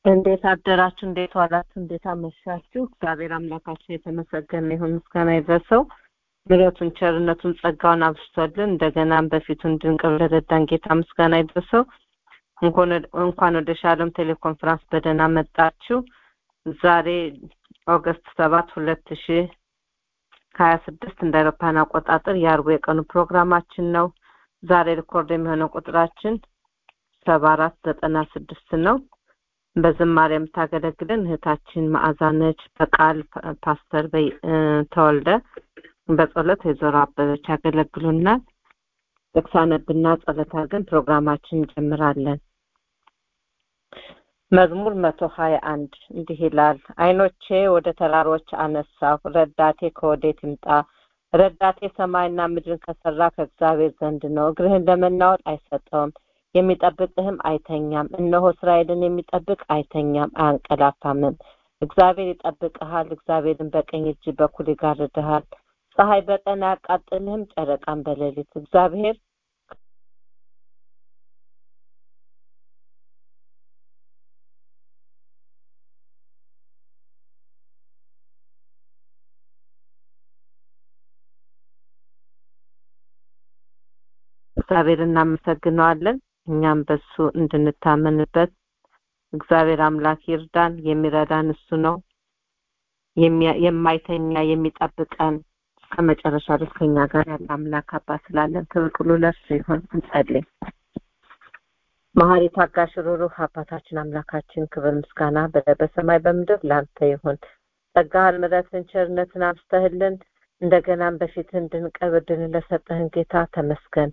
እንዴት አደራችሁ? እንዴት ዋላችሁ? እንዴት አመሻችሁ? እግዚአብሔር አምላካችን የተመሰገነ ይሁን፣ ምስጋና ይድረሰው። ምሕረቱን፣ ቸርነቱን፣ ጸጋውን አብዝቶልን እንደገናም በፊቱ እንድንቀር ለረዳን ጌታ ምስጋና ይድረሰው። እንኳን ወደ ሻሎም ቴሌኮንፈረንስ በደህና መጣችሁ። ዛሬ ኦገስት ሰባት ሁለት ሺ ሀያ ስድስት እንደ አውሮፓውያን አቆጣጠር የአርቡ የቀኑ ፕሮግራማችን ነው። ዛሬ ሪኮርድ የሚሆነው ቁጥራችን ሰባ አራት ዘጠና ስድስት ነው። በዝማሬ የምታገለግለን እህታችን መዓዛ ነች። በቃል ፓስተር ተወልደ፣ በጸሎት ወይዘሮ አበበች ያገለግሉናል። ጥቅስ አነብና ጸሎት አድርገን ፕሮግራማችን እንጀምራለን። መዝሙር መቶ ሀያ አንድ እንዲህ ይላል። አይኖቼ ወደ ተራሮች አነሳሁ፣ ረዳቴ ከወዴት ይምጣ? ረዳቴ ሰማይና ምድርን ከሰራ ከእግዚአብሔር ዘንድ ነው። እግርህን ለመናወጥ አይሰጠውም፣ የሚጠብቅህም አይተኛም። እነሆ እስራኤልን የሚጠብቅ አይተኛም አያንቀላፋምም። እግዚአብሔር ይጠብቅሃል፣ እግዚአብሔርን በቀኝ እጅ በኩል ይጋርድሃል። ፀሐይ በቀን አያቃጥልህም፣ ጨረቃን በሌሊት እግዚአብሔር እግዚአብሔር እናመሰግነዋለን። እኛም በሱ እንድንታመንበት እግዚአብሔር አምላክ ይርዳን። የሚረዳን እሱ ነው። የማይተኛ የሚጠብቀን እስከ መጨረሻ ድረስ ከኛ ጋር ያለ አምላክ አባት ስላለን ክብር ሁሉ ለእርሱ ይሁን። እንጸልይ። መሐሪ ታጋሽ፣ ሩሩህ አባታችን አምላካችን ክብር ምስጋና በሰማይ በምድር ለአንተ ይሁን። ጸጋህን፣ ምሕረትን፣ ቸርነትን አብስተህልን እንደገናም በፊትህ እንድንቀርብ እድልን ለሰጠህን ጌታ ተመስገን።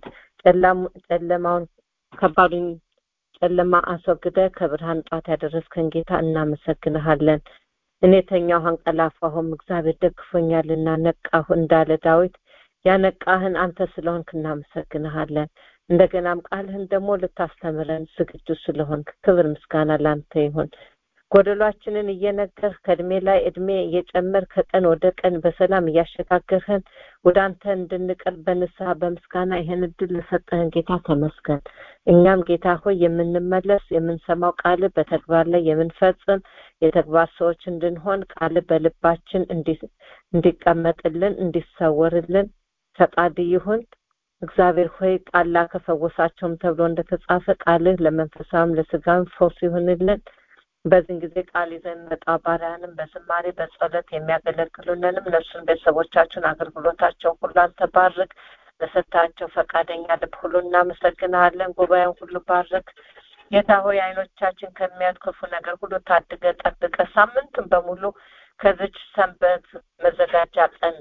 ጨለማውን ከባዱን ጨለማ አስወግደ ከብርሃን ጧት ያደረስከን ጌታ እናመሰግንሃለን። እኔ ተኛሁ አንቀላፋሁም፣ እግዚአብሔር ደግፎኛልና ነቃሁ እንዳለ ዳዊት ያነቃህን አንተ ስለሆንክ እናመሰግንሃለን። እንደገናም ቃልህን ደግሞ ልታስተምረን ዝግጁ ስለሆንክ ክብር ምስጋና ለአንተ ይሁን። ጎደሏችንን እየነገርህ ከእድሜ ላይ እድሜ እየጨመር ከቀን ወደ ቀን በሰላም እያሸጋገርህን ወደ አንተ እንድንቀርብ በንስሐ በምስጋና ይህን እድል ለሰጠህን ጌታ ተመስገን። እኛም ጌታ ሆይ የምንመለስ የምንሰማው ቃል በተግባር ላይ የምንፈጽም የተግባር ሰዎች እንድንሆን ቃል በልባችን እንዲቀመጥልን እንዲሰወርልን ፈቃድ ይሁን። እግዚአብሔር ሆይ ቃል ላከ ፈወሳቸውም ተብሎ እንደተጻፈ ቃልህ ለመንፈሳዊም ለስጋም ፈውስ ይሁንልን። በዚህን ጊዜ ቃል ይዘን መጣ ባሪያንም በዝማሬ በጸሎት የሚያገለግሉንንም እነሱን ቤተሰቦቻቸውን አገልግሎታቸውን ሁሉ አንተ ባርክ። ለሰጣቸው ፈቃደኛ ልብ ሁሉ እናመሰግንሃለን። ጉባኤውን ሁሉ ባርክ። ጌታ ሆይ አይኖቻችን ከሚያዩት ክፉ ነገር ሁሉ ታድገ ጠብቀ ሳምንቱን በሙሉ ከዚች ሰንበት መዘጋጃ ቀን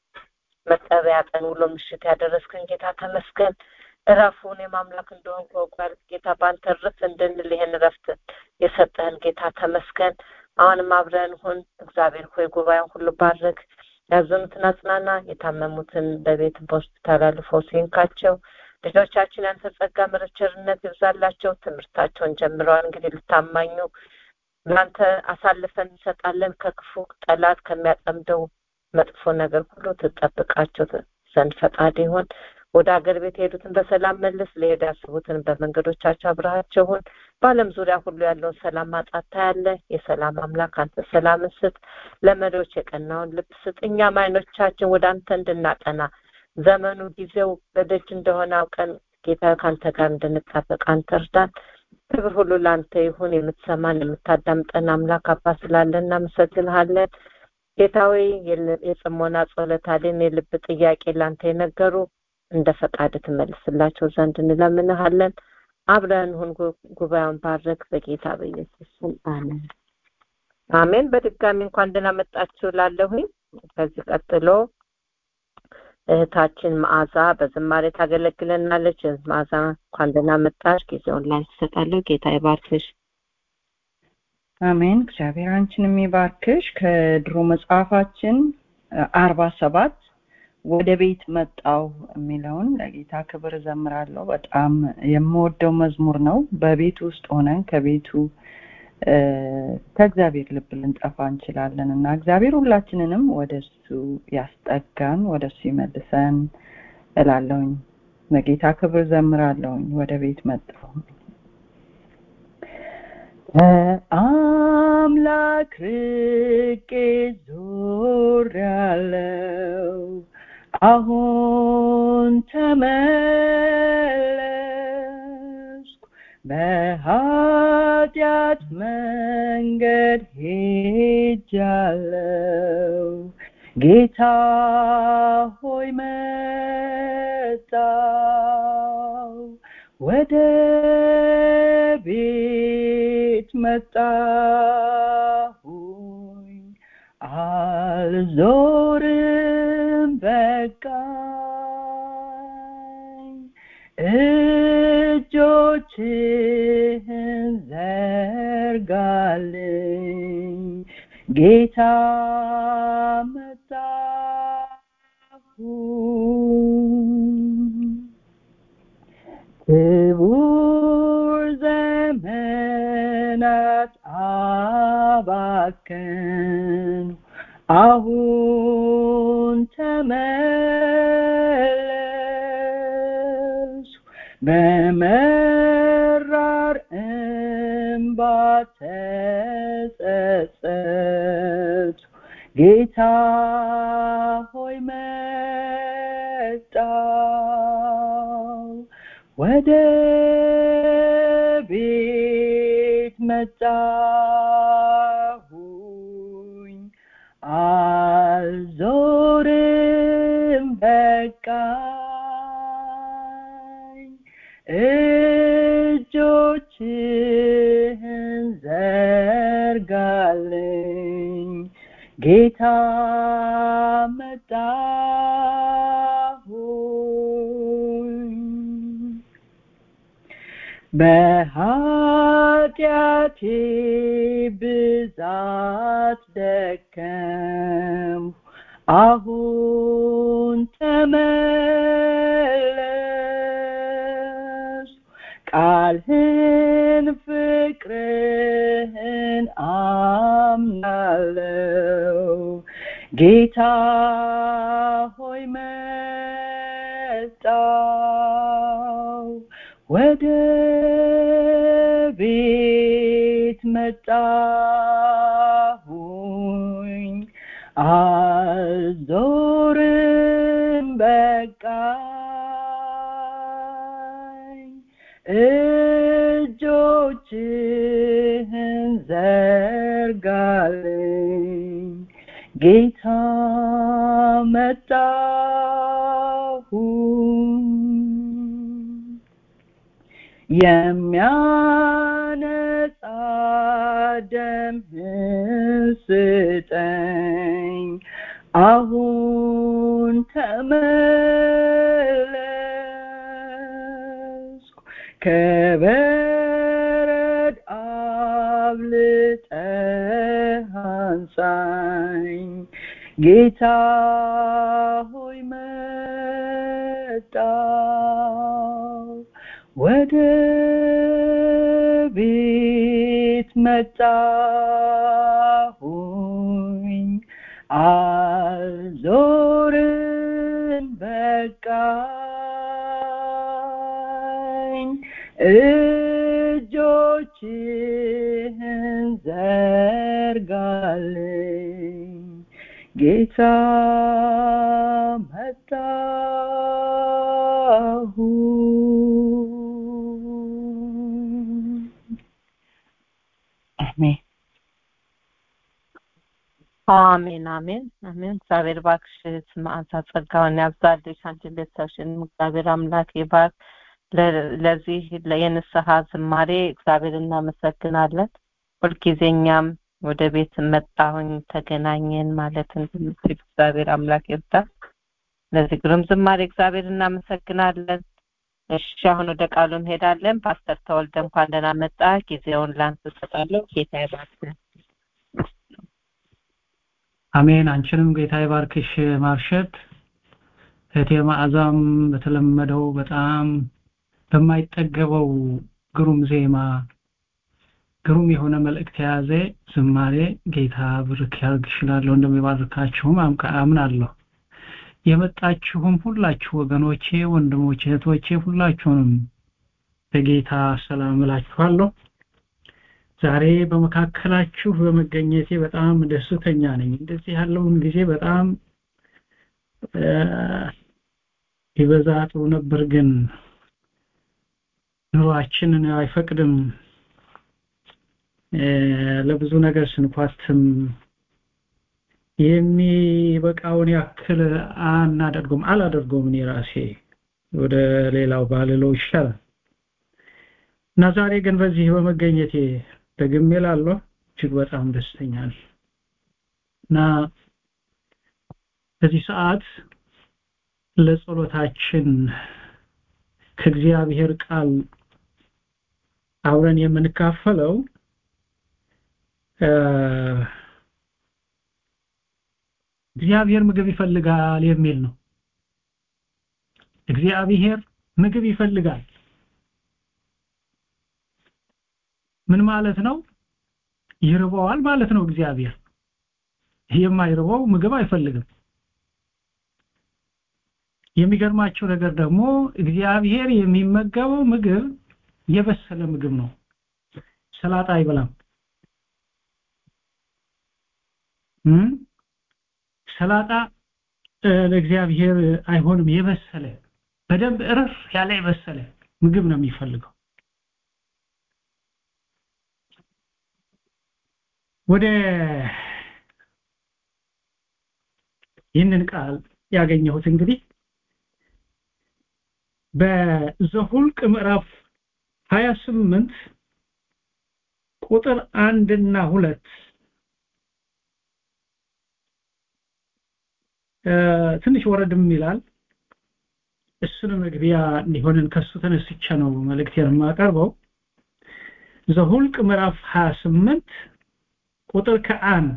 መቀበያ ቀን ውሎ ምሽት ያደረስክን ጌታ ተመስገን። እረፉን የማምላክ እንደሆን ከወቋል ጌታ በአንተ ርፍ እንድንል ይህን እረፍት የሰጠህን ጌታ ተመስገን። አሁንም አብረን ሁን። እግዚአብሔር ሆይ ጉባኤውን ሁሉ ባርክ። ያዘኑትን አጽናና፣ የታመሙትን በቤት በሆስፒታል አልፈው ሲንካቸው ልጆቻችን ያንተ ጸጋ ምሕረት፣ ቸርነት ይብዛላቸው። ትምህርታቸውን ጀምረዋል። እንግዲህ ልታማኙ ለአንተ አሳልፈን እንሰጣለን። ከክፉ ጠላት ከሚያጠምደው መጥፎ ነገር ሁሉ ትጠብቃቸው ዘንድ ፈቃድ ይሆን። ወደ ሀገር ቤት የሄዱትን በሰላም መልስ። ለሄዱ ያስቡትን በመንገዶቻቸው አብረሃቸው ሁን። በዓለም ዙሪያ ሁሉ ያለውን ሰላም ማጣት ታያለ። የሰላም አምላክ አንተ ሰላምን ስጥ። ለመሪዎች የቀናውን ልብ ስጥ። እኛም አይኖቻችን ወደ አንተ እንድናቀና ዘመኑ ጊዜው በደጅ እንደሆነ አውቀን ጌታ ከአንተ ጋር እንድንጣበቅ አንተ እርዳን። ክብር ሁሉ ለአንተ ይሁን። የምትሰማን የምታዳምጠን አምላክ አባት ስላለን እናመሰግንሃለን። ጌታዊ የጽሞና ጸሎት አለን የልብ ጥያቄ ለአንተ የነገሩ እንደ ፈቃድ ትመልስላቸው ዘንድ እንለምንሃለን። አብረን ሁን። ጉባኤውን ባረክ በጌታ በኢየሱስ ስም አሜን አሜን። በድጋሚ እንኳን ደህና መጣችሁ ላለሁኝ። ከዚህ ቀጥሎ እህታችን መዓዛ በዝማሬ ታገለግለናለች። መዓዛ እንኳን ደህና መጣሽ። ጊዜውን ላይ ትሰጣለሁ። ጌታ ይባርክሽ። አሜን። እግዚአብሔር አንቺን የሚባርክሽ። ከድሮ መጽሐፋችን አርባ ሰባት ወደ ቤት መጣው የሚለውን ለጌታ ክብር እዘምራለሁ። በጣም የምወደው መዝሙር ነው። በቤት ውስጥ ሆነን ከቤቱ ከእግዚአብሔር ልብ ልንጠፋ እንችላለን እና እግዚአብሔር ሁላችንንም ወደ እሱ ያስጠጋን፣ ወደ እሱ ይመልሰን እላለሁኝ። ለጌታ ክብር እዘምራለሁኝ። ወደ ቤት መጣሁ ከአምላክ ርቄ ዞሬአለሁ አሁን ተመለስኩ በኃጢአት መንገድ ሄጃለሁ ጌታ ሆይ መጣው ወደ ቤት መጣሁኝ አልዞርም በቃኝ እጆችህን ዘርጋልኝ ጌታ መጣሁኝ ክቡር ዘመናት አባከን አሁን ተመለሱ በመራር እንባ ተጸጸቱ ጌታ ሆይ መጣው ወደ ቤት መጣሁኝ አልዞርም በቃኝ እጆችህን ዘርጋልኝ ጌታ መጣሁኝ በኃጢአቴ ብዛት ደከም አሁን ተመለስ ቃልህን ፍቅርህን አምናለው ጌታ ሆይ መጣው ወደ ቤት መጣሁኝ አልዞርም በቃኝ እጆችህን ዘርጋልኝ ጌታ መጣሁኝ የሚያነጻ ደምህን ስጠኝ አሁን ተመለስኩ ከበረድ አብልጠህ አንሳኝ ጌታ ሆይ መጣው ወደ ቤት መጣሁኝ አልዞርም በቃኝ እጆችህን ዘርጋልኝ ጌታ መጣሁ አሜን አሜን አሜን አሜን እግዚአብሔር ባክሽ መዓዛ ጸጋውን ያብዛልሽ አንቺን ቤተሰብሽንም እግዚአብሔር አምላክ ይባርክ ለዚህ የንስሐ ዝማሬ እግዚአብሔር እናመሰግናለን ሁልጊዜ እኛም ወደ ቤት መጣሁኝ ተገናኘን ማለት እንድንችል እግዚአብሔር አምላክ ይርዳ ለዚህ ግሩም ዝማሬ እግዚአብሔር እናመሰግናለን እሺ አሁን ወደ ቃሉ እንሄዳለን ፓስተር ተወልደ እንኳን ደህና መጣ ጊዜውን ላንተ እሰጣለሁ ጌታ ይባርክ አሜን አንቺንም ጌታ ይባርክሽ ማርሸት እህቴ ማዕዛም በተለመደው በጣም በማይጠገበው ግሩም ዜማ ግሩም የሆነ መልእክት የያዘ ዝማሬ ጌታ ብርክ ያርግሽላለሁ እንደሚባርካችሁም አምናለሁ የመጣችሁም ሁላችሁ ወገኖቼ ወንድሞቼ እህቶቼ ሁላችሁንም በጌታ ሰላም እላችኋለሁ ዛሬ በመካከላችሁ በመገኘቴ በጣም ደስተኛ ነኝ እንደዚህ ያለውን ጊዜ በጣም ይበዛ ጥሩ ነበር ግን ኑሯችንን አይፈቅድም ለብዙ ነገር ስንኳትም የሚበቃውን ያክል አናደርገውም አላደርገውም እኔ ራሴ ወደ ሌላው ባልለው ይሻላል እና ዛሬ ግን በዚህ በመገኘቴ ደግሜ ላለሁ እጅግ በጣም ደስተኛ ነኝ እና በዚህ ሰዓት ለጸሎታችን ከእግዚአብሔር ቃል አብረን የምንካፈለው እግዚአብሔር ምግብ ይፈልጋል የሚል ነው እግዚአብሔር ምግብ ይፈልጋል ምን ማለት ነው ይርበዋል ማለት ነው እግዚአብሔር የማይርበው ምግብ አይፈልግም የሚገርማቸው ነገር ደግሞ እግዚአብሔር የሚመገበው ምግብ የበሰለ ምግብ ነው ሰላጣ አይበላም ሰላጣ ለእግዚአብሔር አይሆንም የበሰለ በደንብ እርፍ ያለ የበሰለ ምግብ ነው የሚፈልገው ወደ ይህንን ቃል ያገኘሁት እንግዲህ በዘሁልቅ ምዕራፍ 28 ቁጥር አንድ እና ሁለት ትንሽ ወረድም ይላል እሱን መግቢያ እንዲሆንን ከሱ ተነስቼ ነው መልእክቴን የማቀርበው ዘሁልቅ ምዕራፍ 28 ቁጥር ከአንድ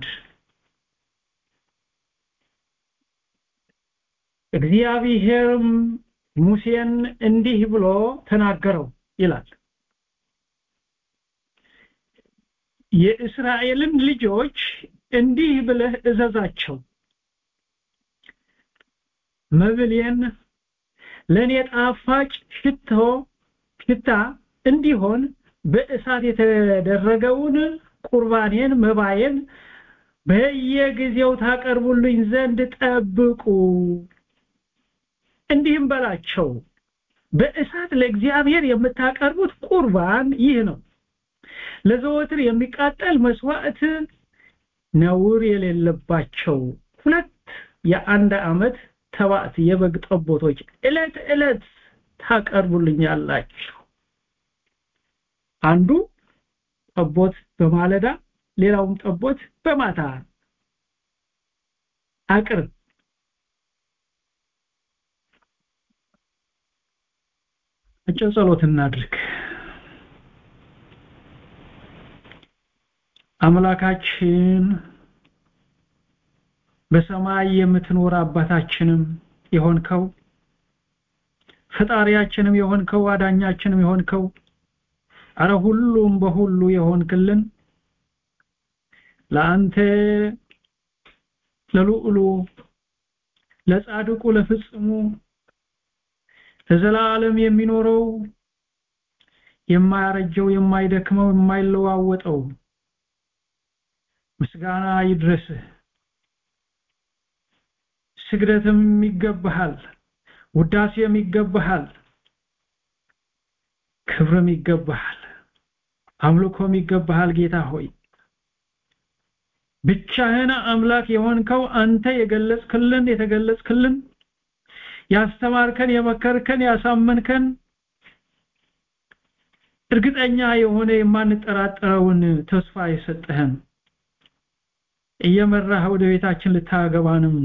እግዚአብሔርም ሙሴን እንዲህ ብሎ ተናገረው ይላል የእስራኤልን ልጆች እንዲህ ብለህ እዘዛቸው መብሌን ለኔ ጣፋጭ ሽቶ ሽታ እንዲሆን በእሳት የተደረገውን ቁርባኔን መባዬን በየጊዜው ታቀርቡልኝ ዘንድ ጠብቁ እንዲህም በላቸው በእሳት ለእግዚአብሔር የምታቀርቡት ቁርባን ይህ ነው ለዘወትር የሚቃጠል መስዋዕት ነውር የሌለባቸው ሁለት የአንድ ዓመት ተባት የበግ ጠቦቶች እለት እለት ታቀርቡልኛላችሁ አንዱ ጠቦት በማለዳ ሌላውም ጠቦት በማታ አቅርብ አጭር ጸሎት እናድርግ አምላካችን በሰማይ የምትኖር አባታችንም የሆንከው ፈጣሪያችንም የሆንከው አዳኛችንም የሆንከው አረ ሁሉም በሁሉ የሆንክልን ለአንተ ለልዑሉ ለጻድቁ ለፍጽሙ ለዘላለም የሚኖረው የማያረጀው የማይደክመው የማይለዋወጠው ምስጋና ይድረስህ ስግደትም ይገባሃል ውዳሴም ይገባሃል ክብርም ይገባሃል አምልኮም ይገባሃል ጌታ ሆይ ብቻህን አምላክ የሆንከው አንተ የገለጽክልን የተገለጽክልን ያስተማርከን የመከርከን ያሳመንከን እርግጠኛ የሆነ የማንጠራጠረውን ተስፋ የሰጠህን እየመራህ ወደ ቤታችን ልታገባንም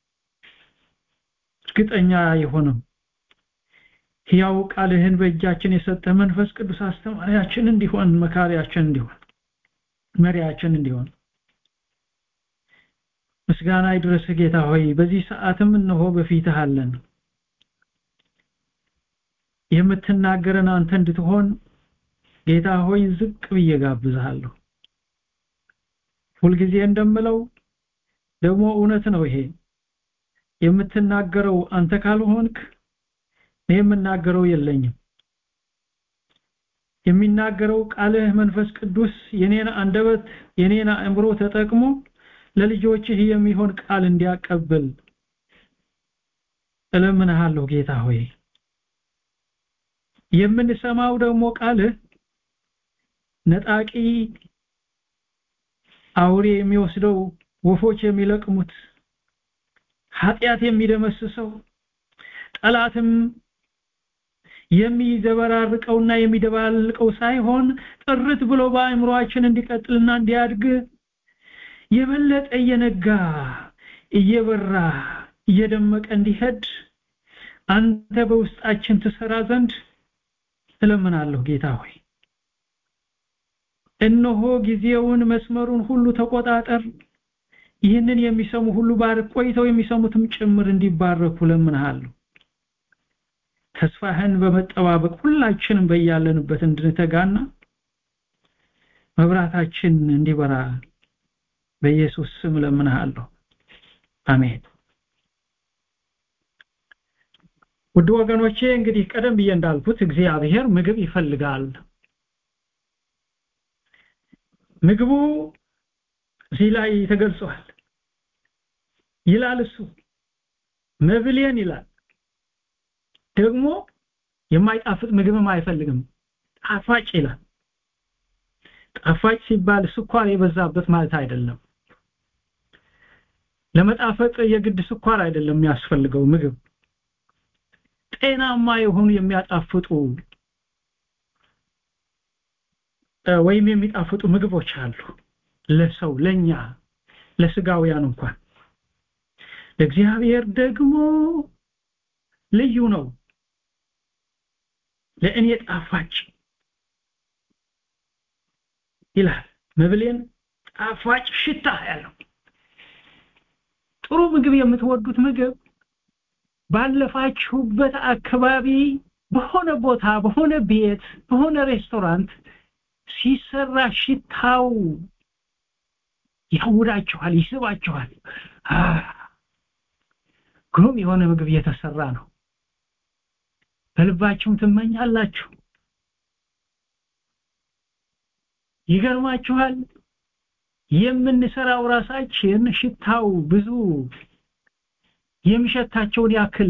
እርግጠኛ የሆነም ሕያው ቃልህን በእጃችን የሰጠ መንፈስ ቅዱስ አስተማሪያችን እንዲሆን መካሪያችን እንዲሆን መሪያችን እንዲሆን ምስጋና ይድረስ ጌታ ሆይ በዚህ ሰዓትም እነሆ በፊትህ አለን የምትናገረን አንተ እንድትሆን ጌታ ሆይ ዝቅ ብዬ ጋብዝሃለሁ ሁልጊዜ እንደምለው ደግሞ እውነት ነው ይሄ የምትናገረው አንተ ካልሆንክ እኔ የምናገረው የለኝም የሚናገረው ቃልህ መንፈስ ቅዱስ የኔን አንደበት የኔን አእምሮ ተጠቅሞ ለልጆችህ የሚሆን ቃል እንዲያቀብል እለምንሃለሁ ጌታ ሆይ የምንሰማው ደግሞ ቃልህ ነጣቂ አውሬ የሚወስደው ወፎች የሚለቅሙት ኃጢአት የሚደመስሰው ጠላትም የሚዘበራርቀውና የሚደባልቀው ሳይሆን ጥርት ብሎ በአእምሮአችን እንዲቀጥልና እንዲያድግ የበለጠ እየነጋ እየበራ እየደመቀ እንዲሄድ አንተ በውስጣችን ትሰራ ዘንድ እለምናለሁ ጌታ ሆይ እነሆ ጊዜውን መስመሩን ሁሉ ተቆጣጠር ይህንን የሚሰሙ ሁሉ ባርክ ቆይተው የሚሰሙትም ጭምር እንዲባረኩ ለምንሃለሁ ተስፋህን በመጠባበቅ ሁላችንም በያለንበት እንድንተጋና መብራታችን እንዲበራ በኢየሱስ ስም ለምንሃለሁ አሜን ውድ ወገኖቼ እንግዲህ ቀደም ብዬ እንዳልኩት እግዚአብሔር ምግብ ይፈልጋል ምግቡ እዚህ ላይ ተገልጿል ይላል እሱ መብሌን ይላል ደግሞ የማይጣፍጥ ምግብም አይፈልግም ጣፋጭ ይላል ጣፋጭ ሲባል ስኳር የበዛበት ማለት አይደለም ለመጣፈጥ የግድ ስኳር አይደለም የሚያስፈልገው ምግብ ጤናማ የሆኑ የሚያጣፍጡ ወይም የሚጣፍጡ ምግቦች አሉ ለሰው ለኛ ለስጋውያን እንኳን ለእግዚአብሔር ደግሞ ልዩ ነው ለእኔ ጣፋጭ ይላል መብሌን ጣፋጭ ሽታ ያለው ጥሩ ምግብ የምትወዱት ምግብ ባለፋችሁበት አካባቢ በሆነ ቦታ በሆነ ቤት በሆነ ሬስቶራንት ሲሰራ ሽታው ያውዳችኋል ይስባችኋል ግሩም የሆነ ምግብ እየተሰራ ነው በልባችሁም ትመኛላችሁ ይገርማችኋል የምንሰራው ራሳችን ሽታው ብዙ የሚሸታቸውን ያክል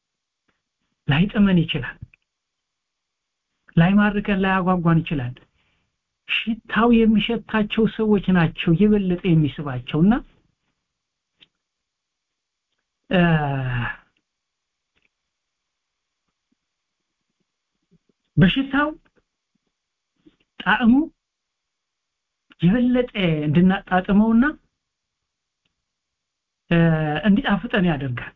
ላይጥመን ይችላል ላይማርከን ላያጓጓን ይችላል ሽታው የሚሸታቸው ሰዎች ናቸው የበለጠ የሚስባቸውና በሽታው ጣዕሙ የበለጠ እንድናጣጥመውና እንዲጣፍጠን ያደርጋል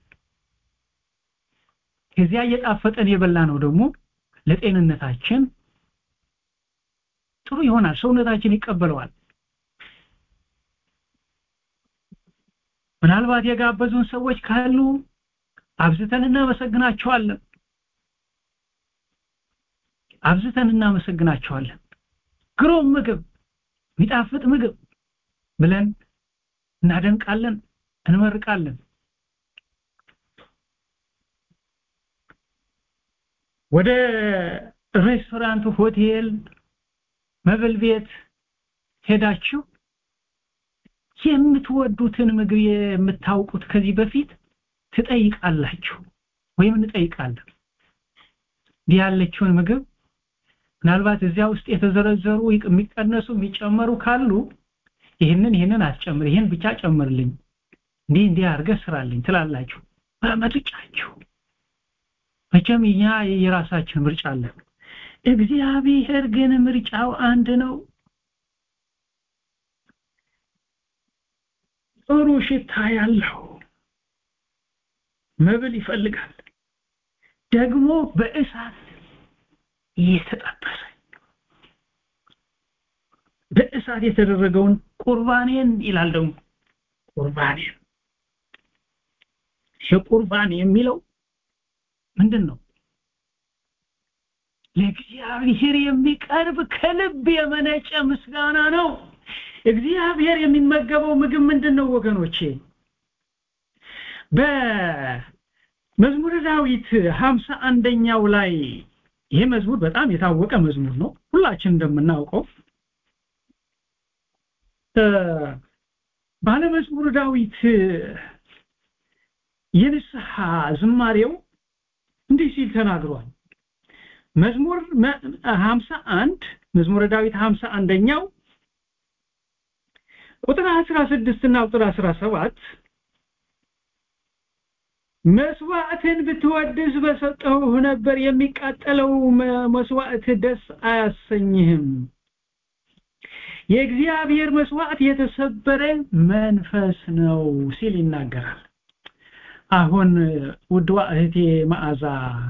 ከዚያ እየጣፈጠን የበላ ነው ደግሞ ለጤንነታችን ጥሩ ይሆናል ሰውነታችን ይቀበለዋል ምናልባት የጋበዙን ሰዎች ካሉ አብዝተን እናመሰግናቸዋለን አብዝተን እናመሰግናቸዋለን ግሩም ምግብ የሚጣፍጥ ምግብ ብለን እናደንቃለን እንመርቃለን ወደ ሬስቶራንት ሆቴል መብል ቤት ሄዳችሁ የምትወዱትን ምግብ የምታውቁት ከዚህ በፊት ትጠይቃላችሁ ወይም እንጠይቃለን እንዲህ ያለችውን ምግብ ምናልባት እዚያ ውስጥ የተዘረዘሩ የሚቀነሱ የሚጨመሩ ካሉ ይህንን ይህንን አስጨምር ይህን ብቻ ጨምርልኝ እንዲህ እንዲህ አድርገህ ስራልኝ ትላላችሁ በምርጫችሁ መቼም እኛ የራሳችን ምርጫ አለን እግዚአብሔር ግን ምርጫው አንድ ነው ጥሩ ሽታ ያለው መብል ይፈልጋል ደግሞ በእሳት የተጠበሰ በእሳት የተደረገውን ቁርባኔን ይላል ደግሞ ቁርባኔን የቁርባን የሚለው ምንድን ነው ለእግዚአብሔር የሚቀርብ ከልብ የመነጨ ምስጋና ነው እግዚአብሔር የሚመገበው ምግብ ምንድን ነው ወገኖቼ በመዝሙረ ዳዊት ሀምሳ አንደኛው ላይ ይሄ መዝሙር በጣም የታወቀ መዝሙር ነው ሁላችን እንደምናውቀው ባለመዝሙር ዳዊት የንስሐ ዝማሬው እንዲህ ሲል ተናግሯል መዝሙር 51 መዝሙረ ዳዊት 51ኛው ቁጥር 16 እና ቁጥር 17 መስዋዕትን ብትወድስ በሰጠው ነበር የሚቃጠለው መስዋዕት ደስ አያሰኝህም የእግዚአብሔር መስዋዕት የተሰበረ መንፈስ ነው ሲል ይናገራል አሁን ውድዋ እህቴ መዓዛ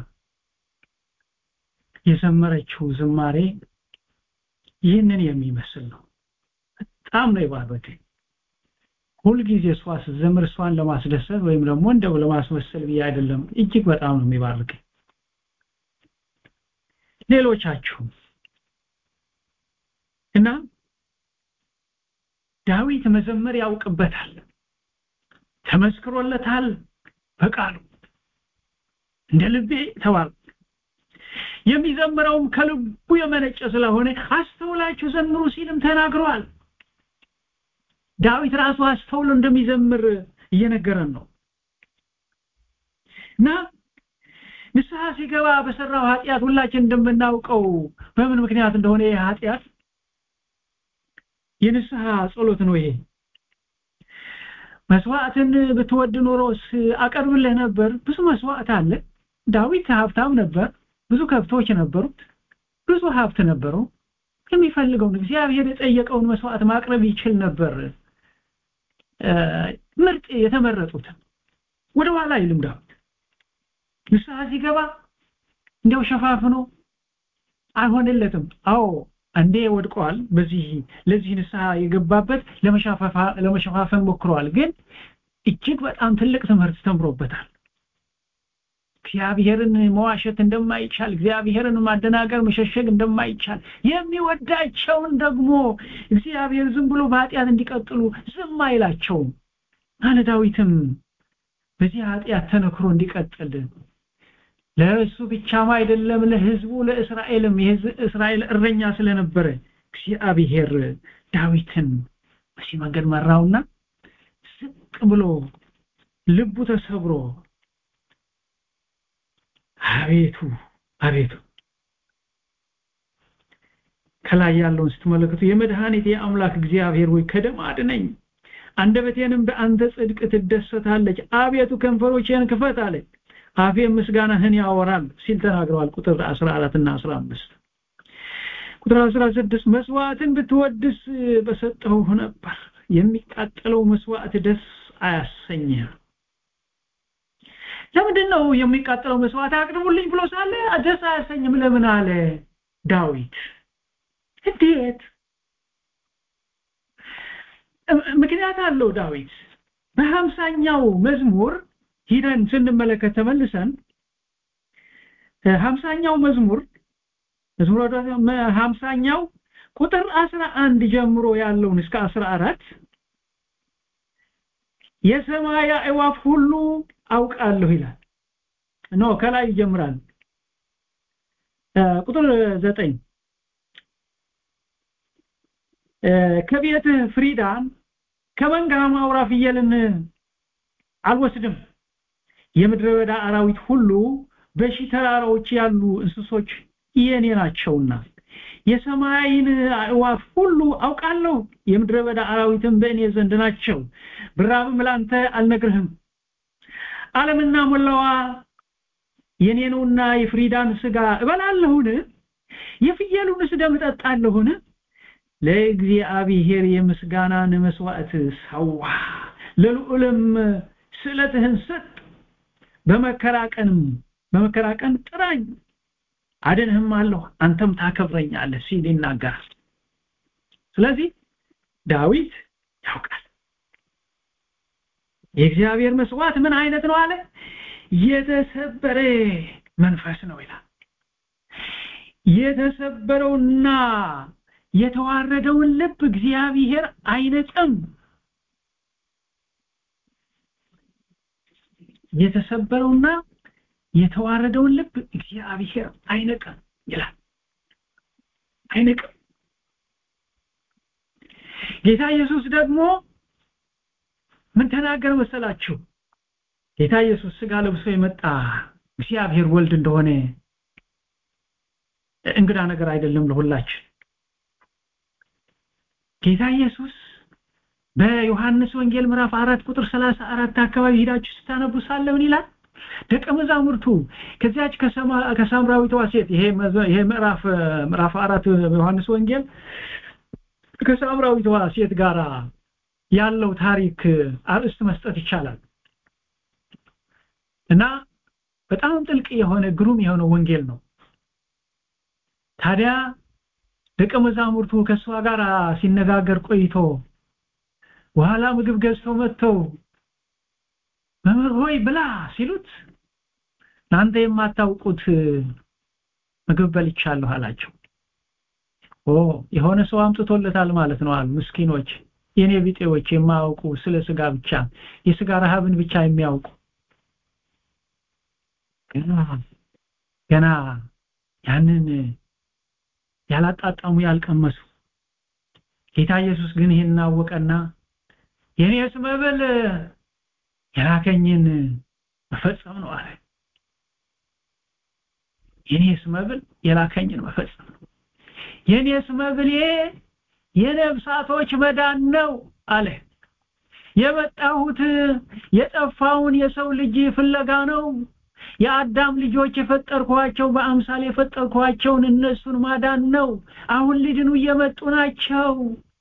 የዘመረችው ዝማሬ ይህንን የሚመስል ነው በጣም ነው የባረከኝ ሁልጊዜ እሷ ስትዘምር እሷን ለማስደሰት ወይም ደግሞ እንደው ለማስመሰል ብዬ አይደለም እጅግ በጣም ነው የሚባርከኝ ሌሎቻችሁም እና ዳዊት መዘመር ያውቅበታል ተመስክሮለታል በቃሉ እንደ ልቤ ተባል የሚዘምረውም ከልቡ የመነጨ ስለሆነ አስተውላችሁ ዘምሩ ሲልም ተናግሯል ዳዊት ራሱ አስተውሎ እንደሚዘምር እየነገረን ነው እና ንስሐ ሲገባ በሰራው ኃጢአት ሁላችን እንደምናውቀው በምን ምክንያት እንደሆነ ይህ ኃጢአት የንስሐ ጸሎት ነው ይሄ መስዋዕትን ብትወድ ኖሮስ አቀርብልህ ነበር ብዙ መስዋዕት አለ ዳዊት ሀብታም ነበር ብዙ ከብቶች ነበሩት ብዙ ሀብት ነበረው የሚፈልገውን እግዚአብሔር የጠየቀውን መስዋዕት ማቅረብ ይችል ነበር ምርጥ የተመረጡትን ወደ ኋላ አይልም ዳዊት ንስሐ ሲገባ እንዲያው ሸፋፍኖ አልሆነለትም አዎ አንዴ ወድቀዋል በዚህ ለዚህ ንስሐ የገባበት ለመሸፋፈን ሞክረዋል ግን እጅግ በጣም ትልቅ ትምህርት ተምሮበታል እግዚአብሔርን መዋሸት እንደማይቻል እግዚአብሔርን ማደናገር መሸሸግ እንደማይቻል የሚወዳቸውን ደግሞ እግዚአብሔር ዝም ብሎ በኃጢአት እንዲቀጥሉ ዝም አይላቸውም አለ ዳዊትም በዚህ ኃጢአት ተነክሮ እንዲቀጥል ለእሱ ብቻም አይደለም ለህዝቡ ለእስራኤልም የእስራኤል እረኛ ስለነበረ እግዚአብሔር ዳዊትን በዚህ መንገድ መራውና ዝቅ ብሎ ልቡ ተሰብሮ አቤቱ አቤቱ ከላይ ያለውን ስትመለከቱ የመድኃኒት የአምላክ እግዚአብሔር ወይ ከደም አድነኝ አንደበቴንም በአንተ ጽድቅ ትደሰታለች አቤቱ ከንፈሮቼን ክፈት አለች አፌ ምስጋናህን ያወራል ሲል ተናግረዋል ቁጥር 14 እና 15 ቁጥር 16 መስዋዕትን ብትወድስ በሰጠው ነበር የሚቃጠለው መስዋዕት ደስ አያሰኝህ ለምንድን ነው የሚቃጠለው መስዋዕት አቅርቡልኝ ብሎ ሳለ ደስ አያሰኝም ለምን አለ ዳዊት እንዴት ምክንያት አለው ዳዊት በሀምሳኛው መዝሙር ሂደን ስንመለከት ተመልሰን ሀምሳኛው መዝሙር መዝሙር ሀምሳኛው ቁጥር አስራ አንድ ጀምሮ ያለውን እስከ አስራ አራት የሰማይ አዕዋፍ ሁሉ አውቃለሁ ይላል ኖ ከላይ ይጀምራል ቁጥር ዘጠኝ ከቤትህ ፍሪዳን ከመንጋም አውራ ፍየልን አልወስድም የምድረ በዳ አራዊት ሁሉ በሺ ተራራዎች ያሉ እንስሶች የኔ ናቸውና የሰማይን አዕዋፍ ሁሉ አውቃለሁ የምድረ በዳ አራዊትም በእኔ ዘንድ ናቸው ብራብም ላንተ አልነግርህም ዓለምና ሞላዋ የኔ ነውና የፍሪዳን ስጋ እበላለሁን የፍየሉንስ ደም እጠጣለሁን ለእግዚአብሔር የምስጋናን መስዋዕት ሰዋ ለልዑልም ስዕለትህን ሰጥ በመከራቀንም በመከራቀን ጥራኝ አድንህም አለሁ አንተም ታከብረኛለህ ሲል ይናገራል ስለዚህ ዳዊት ያውቃል የእግዚአብሔር መስዋዕት ምን አይነት ነው አለ የተሰበረ መንፈስ ነው ይላል የተሰበረውና የተዋረደውን ልብ እግዚአብሔር አይነጽም የተሰበረውና የተዋረደውን ልብ እግዚአብሔር አይነቅም ይላል አይንቅም ጌታ ኢየሱስ ደግሞ ምን ተናገረ መሰላችሁ ጌታ ኢየሱስ ስጋ ለብሶ የመጣ እግዚአብሔር ወልድ እንደሆነ እንግዳ ነገር አይደለም ለሁላችን ጌታ ኢየሱስ በዮሐንስ ወንጌል ምዕራፍ 4 ቁጥር 34 አካባቢ ሄዳችሁ ስታነቡ ሳለ ምን ይላል ደቀ መዛሙርቱ ከዚያች ከሳምራዊቷ ሴት ይሄ ይሄ ምዕራፍ ምዕራፍ 4 ዮሐንስ ወንጌል ከሳምራዊቷ ሴት ጋራ ያለው ታሪክ አርእስት መስጠት ይቻላል እና በጣም ጥልቅ የሆነ ግሩም የሆነ ወንጌል ነው ታዲያ ደቀ መዛሙርቱ ከእሷ ጋር ሲነጋገር ቆይቶ በኋላ ምግብ ገዝተው መጥተው መምህር ሆይ ብላ ሲሉት እናንተ የማታውቁት ምግብ በልቻለሁ አላቸው ኦ የሆነ ሰው አምጥቶለታል ማለት ነው አሉ ምስኪኖች የኔ ቢጤዎች የማያውቁ ስለ ስጋ ብቻ የስጋ ረሃብን ብቻ የሚያውቁ ገና ያንን ያላጣጣሙ ያልቀመሱ ጌታ ኢየሱስ ግን ይህን አወቀና የኔስ መብል የላከኝን መፈጸም ነው አለ የኔስ መብል የላከኝን መፈጸም ነው የኔስ መብሌ የነፍሳቶች መዳን ነው አለ የመጣሁት የጠፋውን የሰው ልጅ ፍለጋ ነው የአዳም ልጆች የፈጠርኳቸው በአምሳል የፈጠርኳቸውን እነሱን ማዳን ነው አሁን ሊድኑ እየመጡ ናቸው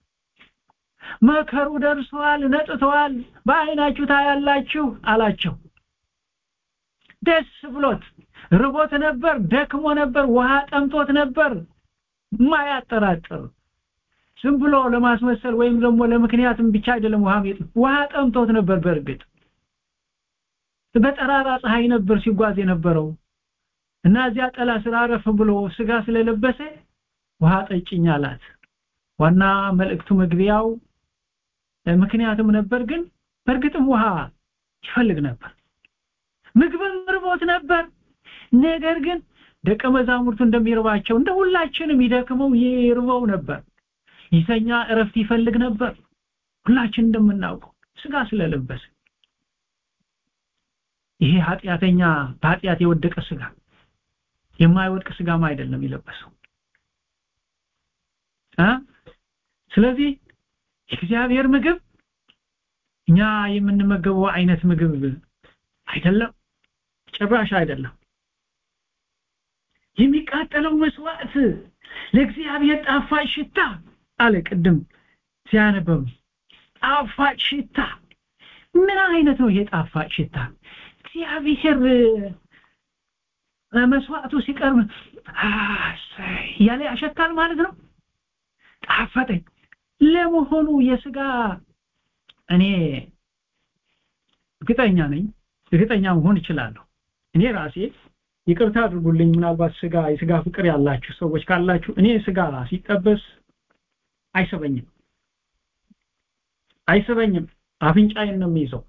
መከሩ ደርሷል ነጥተዋል በአይናችሁ ታያላችሁ አላቸው ደስ ብሎት ርቦት ነበር ደክሞ ነበር ውሃ ጠምቶት ነበር ማያጠራጥር ዝም ብሎ ለማስመሰል ወይም ደግሞ ለምክንያትም ብቻ አይደለም ውሃ ውሃ ጠምቶት ነበር በእርግጥ በጠራራ ፀሐይ ነበር ሲጓዝ የነበረው እና እዚያ ጠላ ስራ አረፍ ብሎ ስጋ ስለለበሰ ውሃ ጠጭኝ አላት ዋና መልእክቱ መግቢያው ምክንያትም ነበር ግን በእርግጥም ውሃ ይፈልግ ነበር ምግብም ርቦት ነበር ነገር ግን ደቀ መዛሙርቱ እንደሚርባቸው እንደ ሁላችንም ይደክመው ይርበው ነበር ይተኛ እረፍት ይፈልግ ነበር ሁላችን እንደምናውቀው ስጋ ስለለበሰ ይሄ ኃጢአተኛ በኃጢአት የወደቀ ስጋ የማይወድቅ ስጋም አይደለም የለበሰው እ ስለዚህ የእግዚአብሔር ምግብ እኛ የምንመገበው አይነት ምግብ አይደለም ጭራሽ አይደለም የሚቃጠለው መስዋዕት ለእግዚአብሔር ጣፋጭ ሽታ አለ ቅድም ሲያነበብ ጣፋጭ ሽታ ምን አይነት ነው ይሄ ጣፋጭ ሽታ እግዚአብሔር መስዋዕቱ ሲቀርብ እያለ ያሸታል ማለት ነው ጣፈጠኝ ለመሆኑ የስጋ እኔ እርግጠኛ ነኝ እርግጠኛ መሆን እችላለሁ እኔ ራሴ ይቅርታ አድርጉልኝ ምናልባት ስጋ የስጋ ፍቅር ያላችሁ ሰዎች ካላችሁ እኔ ስጋ ሲጠበስ አይሰበኝም አይሰበኝም አፍንጫዬን ነው የሚይዘው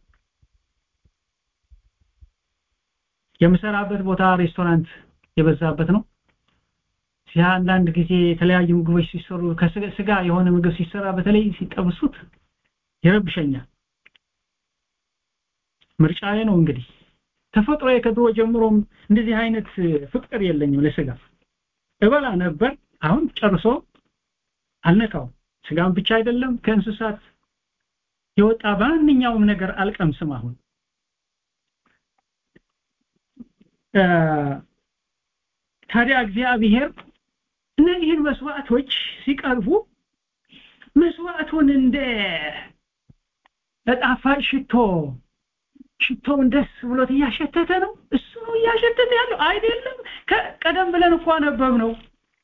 የምሰራበት ቦታ ሬስቶራንት የበዛበት ነው ያ አንዳንድ ጊዜ የተለያዩ ምግቦች ሲሰሩ ከስጋ የሆነ ምግብ ሲሰራ በተለይ ሲጠብሱት ይረብሸኛል ምርጫዬ ነው እንግዲህ ተፈጥሮ ከድሮ ጀምሮም እንደዚህ አይነት ፍቅር የለኝም ለስጋ እበላ ነበር አሁን ጨርሶ አልነካው ስጋም ብቻ አይደለም ከእንስሳት የወጣ ማንኛውም ነገር አልቀምስም አሁን ታዲያ እግዚአብሔር እነዚህን መስዋዕቶች ሲቀርቡ መስዋዕቱን እንደ ጣፋጭ ሽቶ ሽቶውን ደስ ብሎት እያሸተተ ነው እሱ ነው እያሸተተ ያለው አይደለም ቀደም ብለን እኮ አነበብ ነው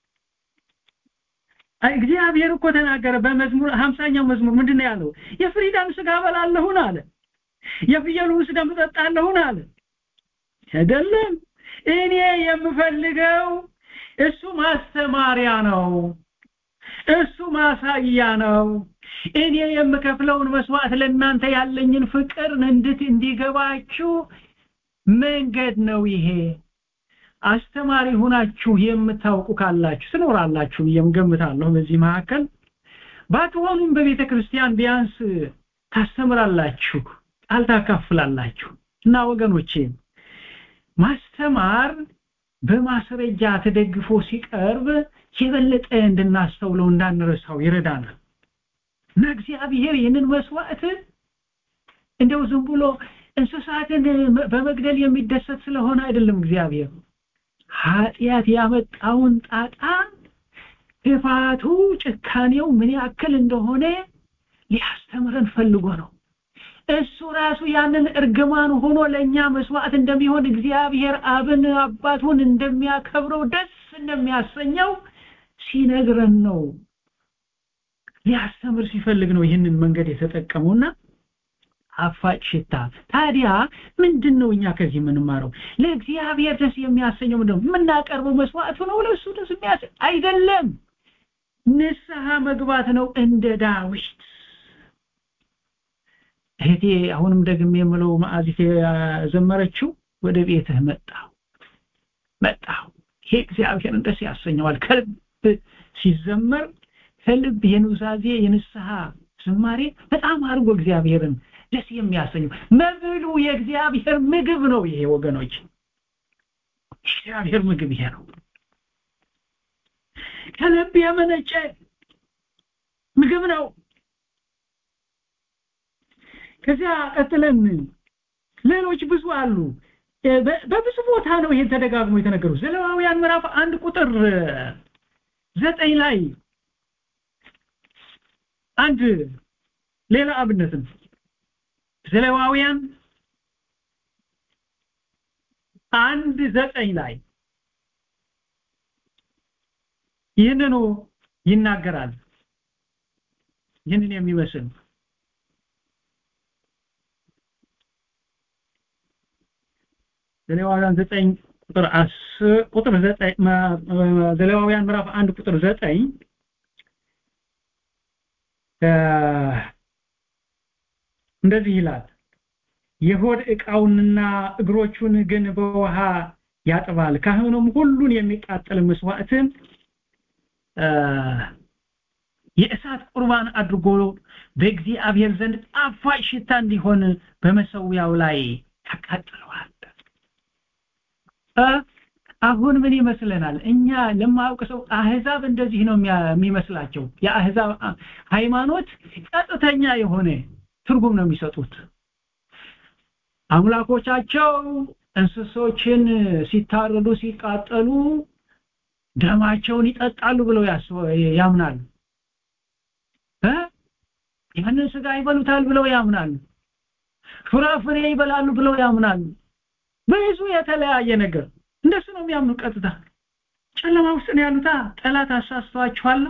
እግዚአብሔር እኮ ተናገረ በመዝሙር 50ኛው መዝሙር ምንድነው ያለው የፍሪዳን ስጋ በላለሁን አለ የፍየሉን ስጋ መጠጣለሁን አለ አይደለም እኔ የምፈልገው እሱ ማስተማሪያ ነው እሱ ማሳያ ነው እኔ የምከፍለውን መስዋዕት ለእናንተ ያለኝን ፍቅር እንድት እንዲገባችሁ መንገድ ነው ይሄ አስተማሪ ሆናችሁ የምታውቁ ካላችሁ ትኖራላችሁ ብዬም ገምታለሁ በዚህ መካከል ባትሆኑም በቤተ ክርስቲያን ቢያንስ ታስተምራላችሁ ቃል ታካፍላላችሁ እና ወገኖቼ ማስተማር በማስረጃ ተደግፎ ሲቀርብ የበለጠ እንድናስተውለው እንዳንረሳው ይረዳናል እና እግዚአብሔር ይህንን መስዋዕት እንደው ዝም ብሎ እንስሳትን በመግደል የሚደሰት ስለሆነ አይደለም እግዚአብሔር ኃጢአት ያመጣውን ጣጣ ክፋቱ ጭካኔው ምን ያክል እንደሆነ ሊያስተምረን ፈልጎ ነው እሱ ራሱ ያንን እርግማን ሆኖ ለኛ መስዋዕት እንደሚሆን እግዚአብሔር አብን አባቱን እንደሚያከብረው ደስ እንደሚያሰኘው ሲነግረን ነው ሊያስተምር ሲፈልግ ነው ይህንን መንገድ የተጠቀመውና አፋጭ ሽታ ታዲያ ምንድን ነው እኛ ከዚህ የምንማረው ለእግዚአብሔር ደስ የሚያሰኘው ምንድነው የምናቀርበው መስዋዕቱ ነው ለእሱ ደስ የሚያሰ አይደለም ንስሐ መግባት ነው እንደ ዳዊት እህቴ አሁንም ደግሜ የምለው ማዕዚት የዘመረችው ወደ ቤትህ መጣሁ መጣሁ ይሄ እግዚአብሔርን ደስ ያሰኘዋል ከልብ ሲዘመር ከልብ የኑዛዜ የንስሐ ዝማሬ በጣም አድርጎ እግዚአብሔርን ደስ የሚያሰኘው መብሉ የእግዚአብሔር ምግብ ነው ይሄ ወገኖች እግዚአብሔር ምግብ ይሄ ነው ከልብ የመነጨ ምግብ ነው ከዚያ ቀጥለን ሌሎች ብዙ አሉ በብዙ ቦታ ነው ይሄን ተደጋግሞ የተነገሩ ዘሌዋውያን ምዕራፍ አንድ ቁጥር ዘጠኝ ላይ አንድ ሌላ አብነትም ዘሌዋውያን አንድ ዘጠኝ ላይ ይህንኑ ይናገራል ይህንን የሚመስል ዘሌዋውያን ዘጠኝ ቁጥር አስር ቁጥር ዘጠኝ ዘሌዋውያን ምዕራፍ አንድ ቁጥር ዘጠኝ እንደዚህ ይላል የሆድ ዕቃውንና እግሮቹን ግን በውሃ ያጥባል ካህኑም ሁሉን የሚቃጠል መስዋዕትን የእሳት ቁርባን አድርጎ በእግዚአብሔር ዘንድ ጣፋጭ ሽታ እንዲሆን በመሰዊያው ላይ ያቃጥለዋል አሁን ምን ይመስለናል እኛ ለማያውቅ ሰው አህዛብ እንደዚህ ነው የሚመስላቸው የአህዛብ ሃይማኖት ቀጥተኛ የሆነ ትርጉም ነው የሚሰጡት አምላኮቻቸው እንስሶችን ሲታረዱ ሲቃጠሉ ደማቸውን ይጠጣሉ ብለው ያምናሉ ያንን ስጋ ይበሉታል ብለው ያምናሉ ፍራፍሬ ይበላሉ ብለው ያምናሉ ብዙ የተለያየ ነገር እንደሱ ነው የሚያምኑ ቀጥታ ጨለማ ውስጥ ነው ያሉታ ጠላት አሳስተዋቸዋላ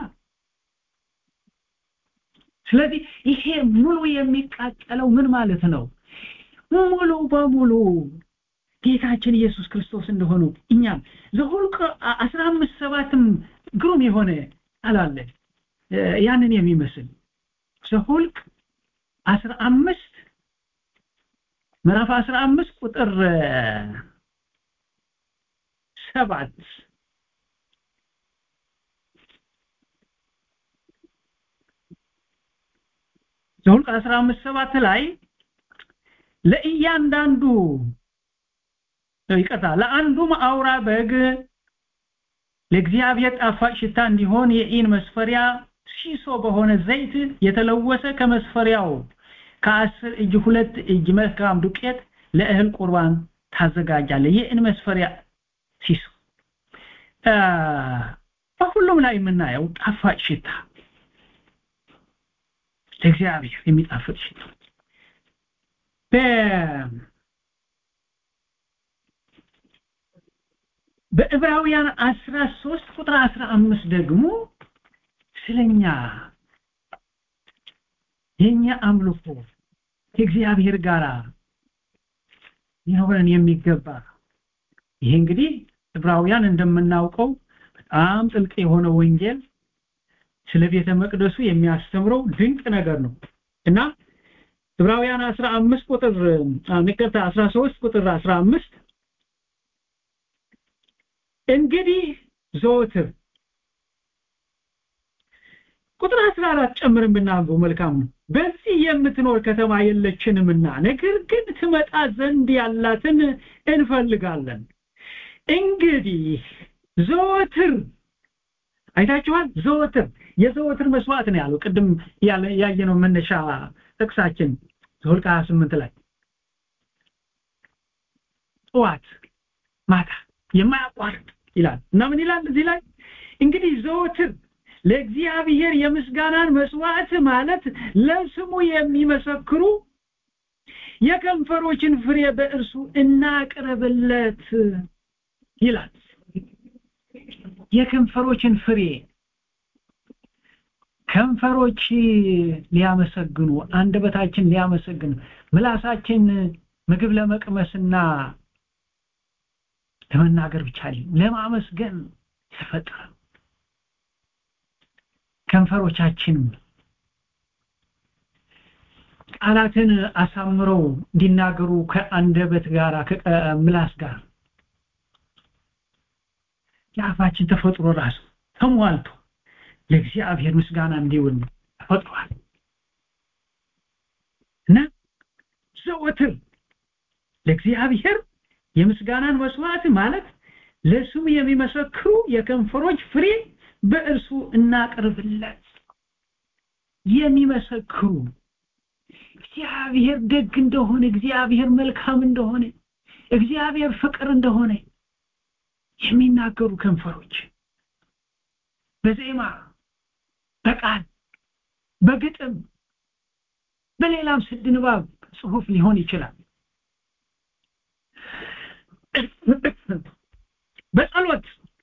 ስለዚህ ይሄ ሙሉ የሚቃጠለው ምን ማለት ነው ሙሉ በሙሉ ጌታችን ኢየሱስ ክርስቶስ እንደሆኑ እኛም ዘሁልቅ 15 ሰባትም ግሩም የሆነ ቃል አለ ያንን የሚመስል ዘሁልቅ 15 ምዕራፍ 15 ቁጥር ሰባት ዘሁልቅ 15 ሰባት ላይ ለእያንዳንዱ ይቀጣ ለአንዱም አውራ በግ ለእግዚአብሔር ጣፋጭ ሽታ እንዲሆን የኢን መስፈሪያ ሲሶ በሆነ ዘይት የተለወሰ ከመስፈሪያው ከአስር እጅ ሁለት እጅ መልካም ዱቄት ለእህል ቁርባን ታዘጋጃለ የኢን መስፈሪያ ሲሶ በሁሉም ላይ የምናየው ጣፋጭ ሽታ ለእግዚአብሔር የሚጣፍጥ ሽታ በዕብራውያን 13 ቁጥር 15 ደግሞ ስለኛ የኛ አምልኮ ከእግዚአብሔር ጋር ሊኖረን የሚገባ ይሄ እንግዲህ ዕብራውያን እንደምናውቀው በጣም ጥልቅ የሆነ ወንጌል ስለ ቤተ መቅደሱ የሚያስተምረው ድንቅ ነገር ነው እና ዕብራውያን 15 ቁጥር ንቀታ 13 ቁጥር 15 እንግዲህ ዘወትር ቁጥር 14 ጨምረን ብናገው መልካም ነው በዚህ የምትኖር ከተማ የለችንምና ነገር ግን ትመጣ ዘንድ ያላትን እንፈልጋለን እንግዲህ ዘወትር አይታችኋል ዘወትር የዘወትር መስዋዕት ነው ያለው ቅድም ያየነው መነሻ ጥቅሳችን ዘኍልቍ 28 ላይ ጠዋት ማታ የማያቋርጥ ይላል እና ምን ይላል እዚህ ላይ እንግዲህ ዘወትር ለእግዚአብሔር የምስጋናን መስዋዕት ማለት ለስሙ የሚመሰክሩ የከንፈሮችን ፍሬ በእርሱ እናቅርብለት ይላል የከንፈሮችን ፍሬ ከንፈሮች ሊያመሰግኑ አንደበታችን ሊያመሰግኑ ምላሳችን ምግብ ለመቅመስና ለመናገር ብቻ ለማመስገን ተፈጠረ ከንፈሮቻችን ቃላትን አሳምረው እንዲናገሩ ከአንደበት ጋር ከምላስ ጋር የአፋችን ተፈጥሮ ራሱ ተሟልቶ ለእግዚአብሔር ምስጋና እንዲውል ተፈጥሯል እና ዘወትር ለእግዚአብሔር የምስጋናን መስዋዕት ማለት ለስሙ የሚመሰክሩ የከንፈሮች ፍሬ በእርሱ እናቅርብለት የሚመሰክሩ እግዚአብሔር ደግ እንደሆነ እግዚአብሔር መልካም እንደሆነ እግዚአብሔር ፍቅር እንደሆነ የሚናገሩ ከንፈሮች በዜማ በቃል በግጥም በሌላም ስድ ንባብ ጽሁፍ ሊሆን ይችላል በጸሎት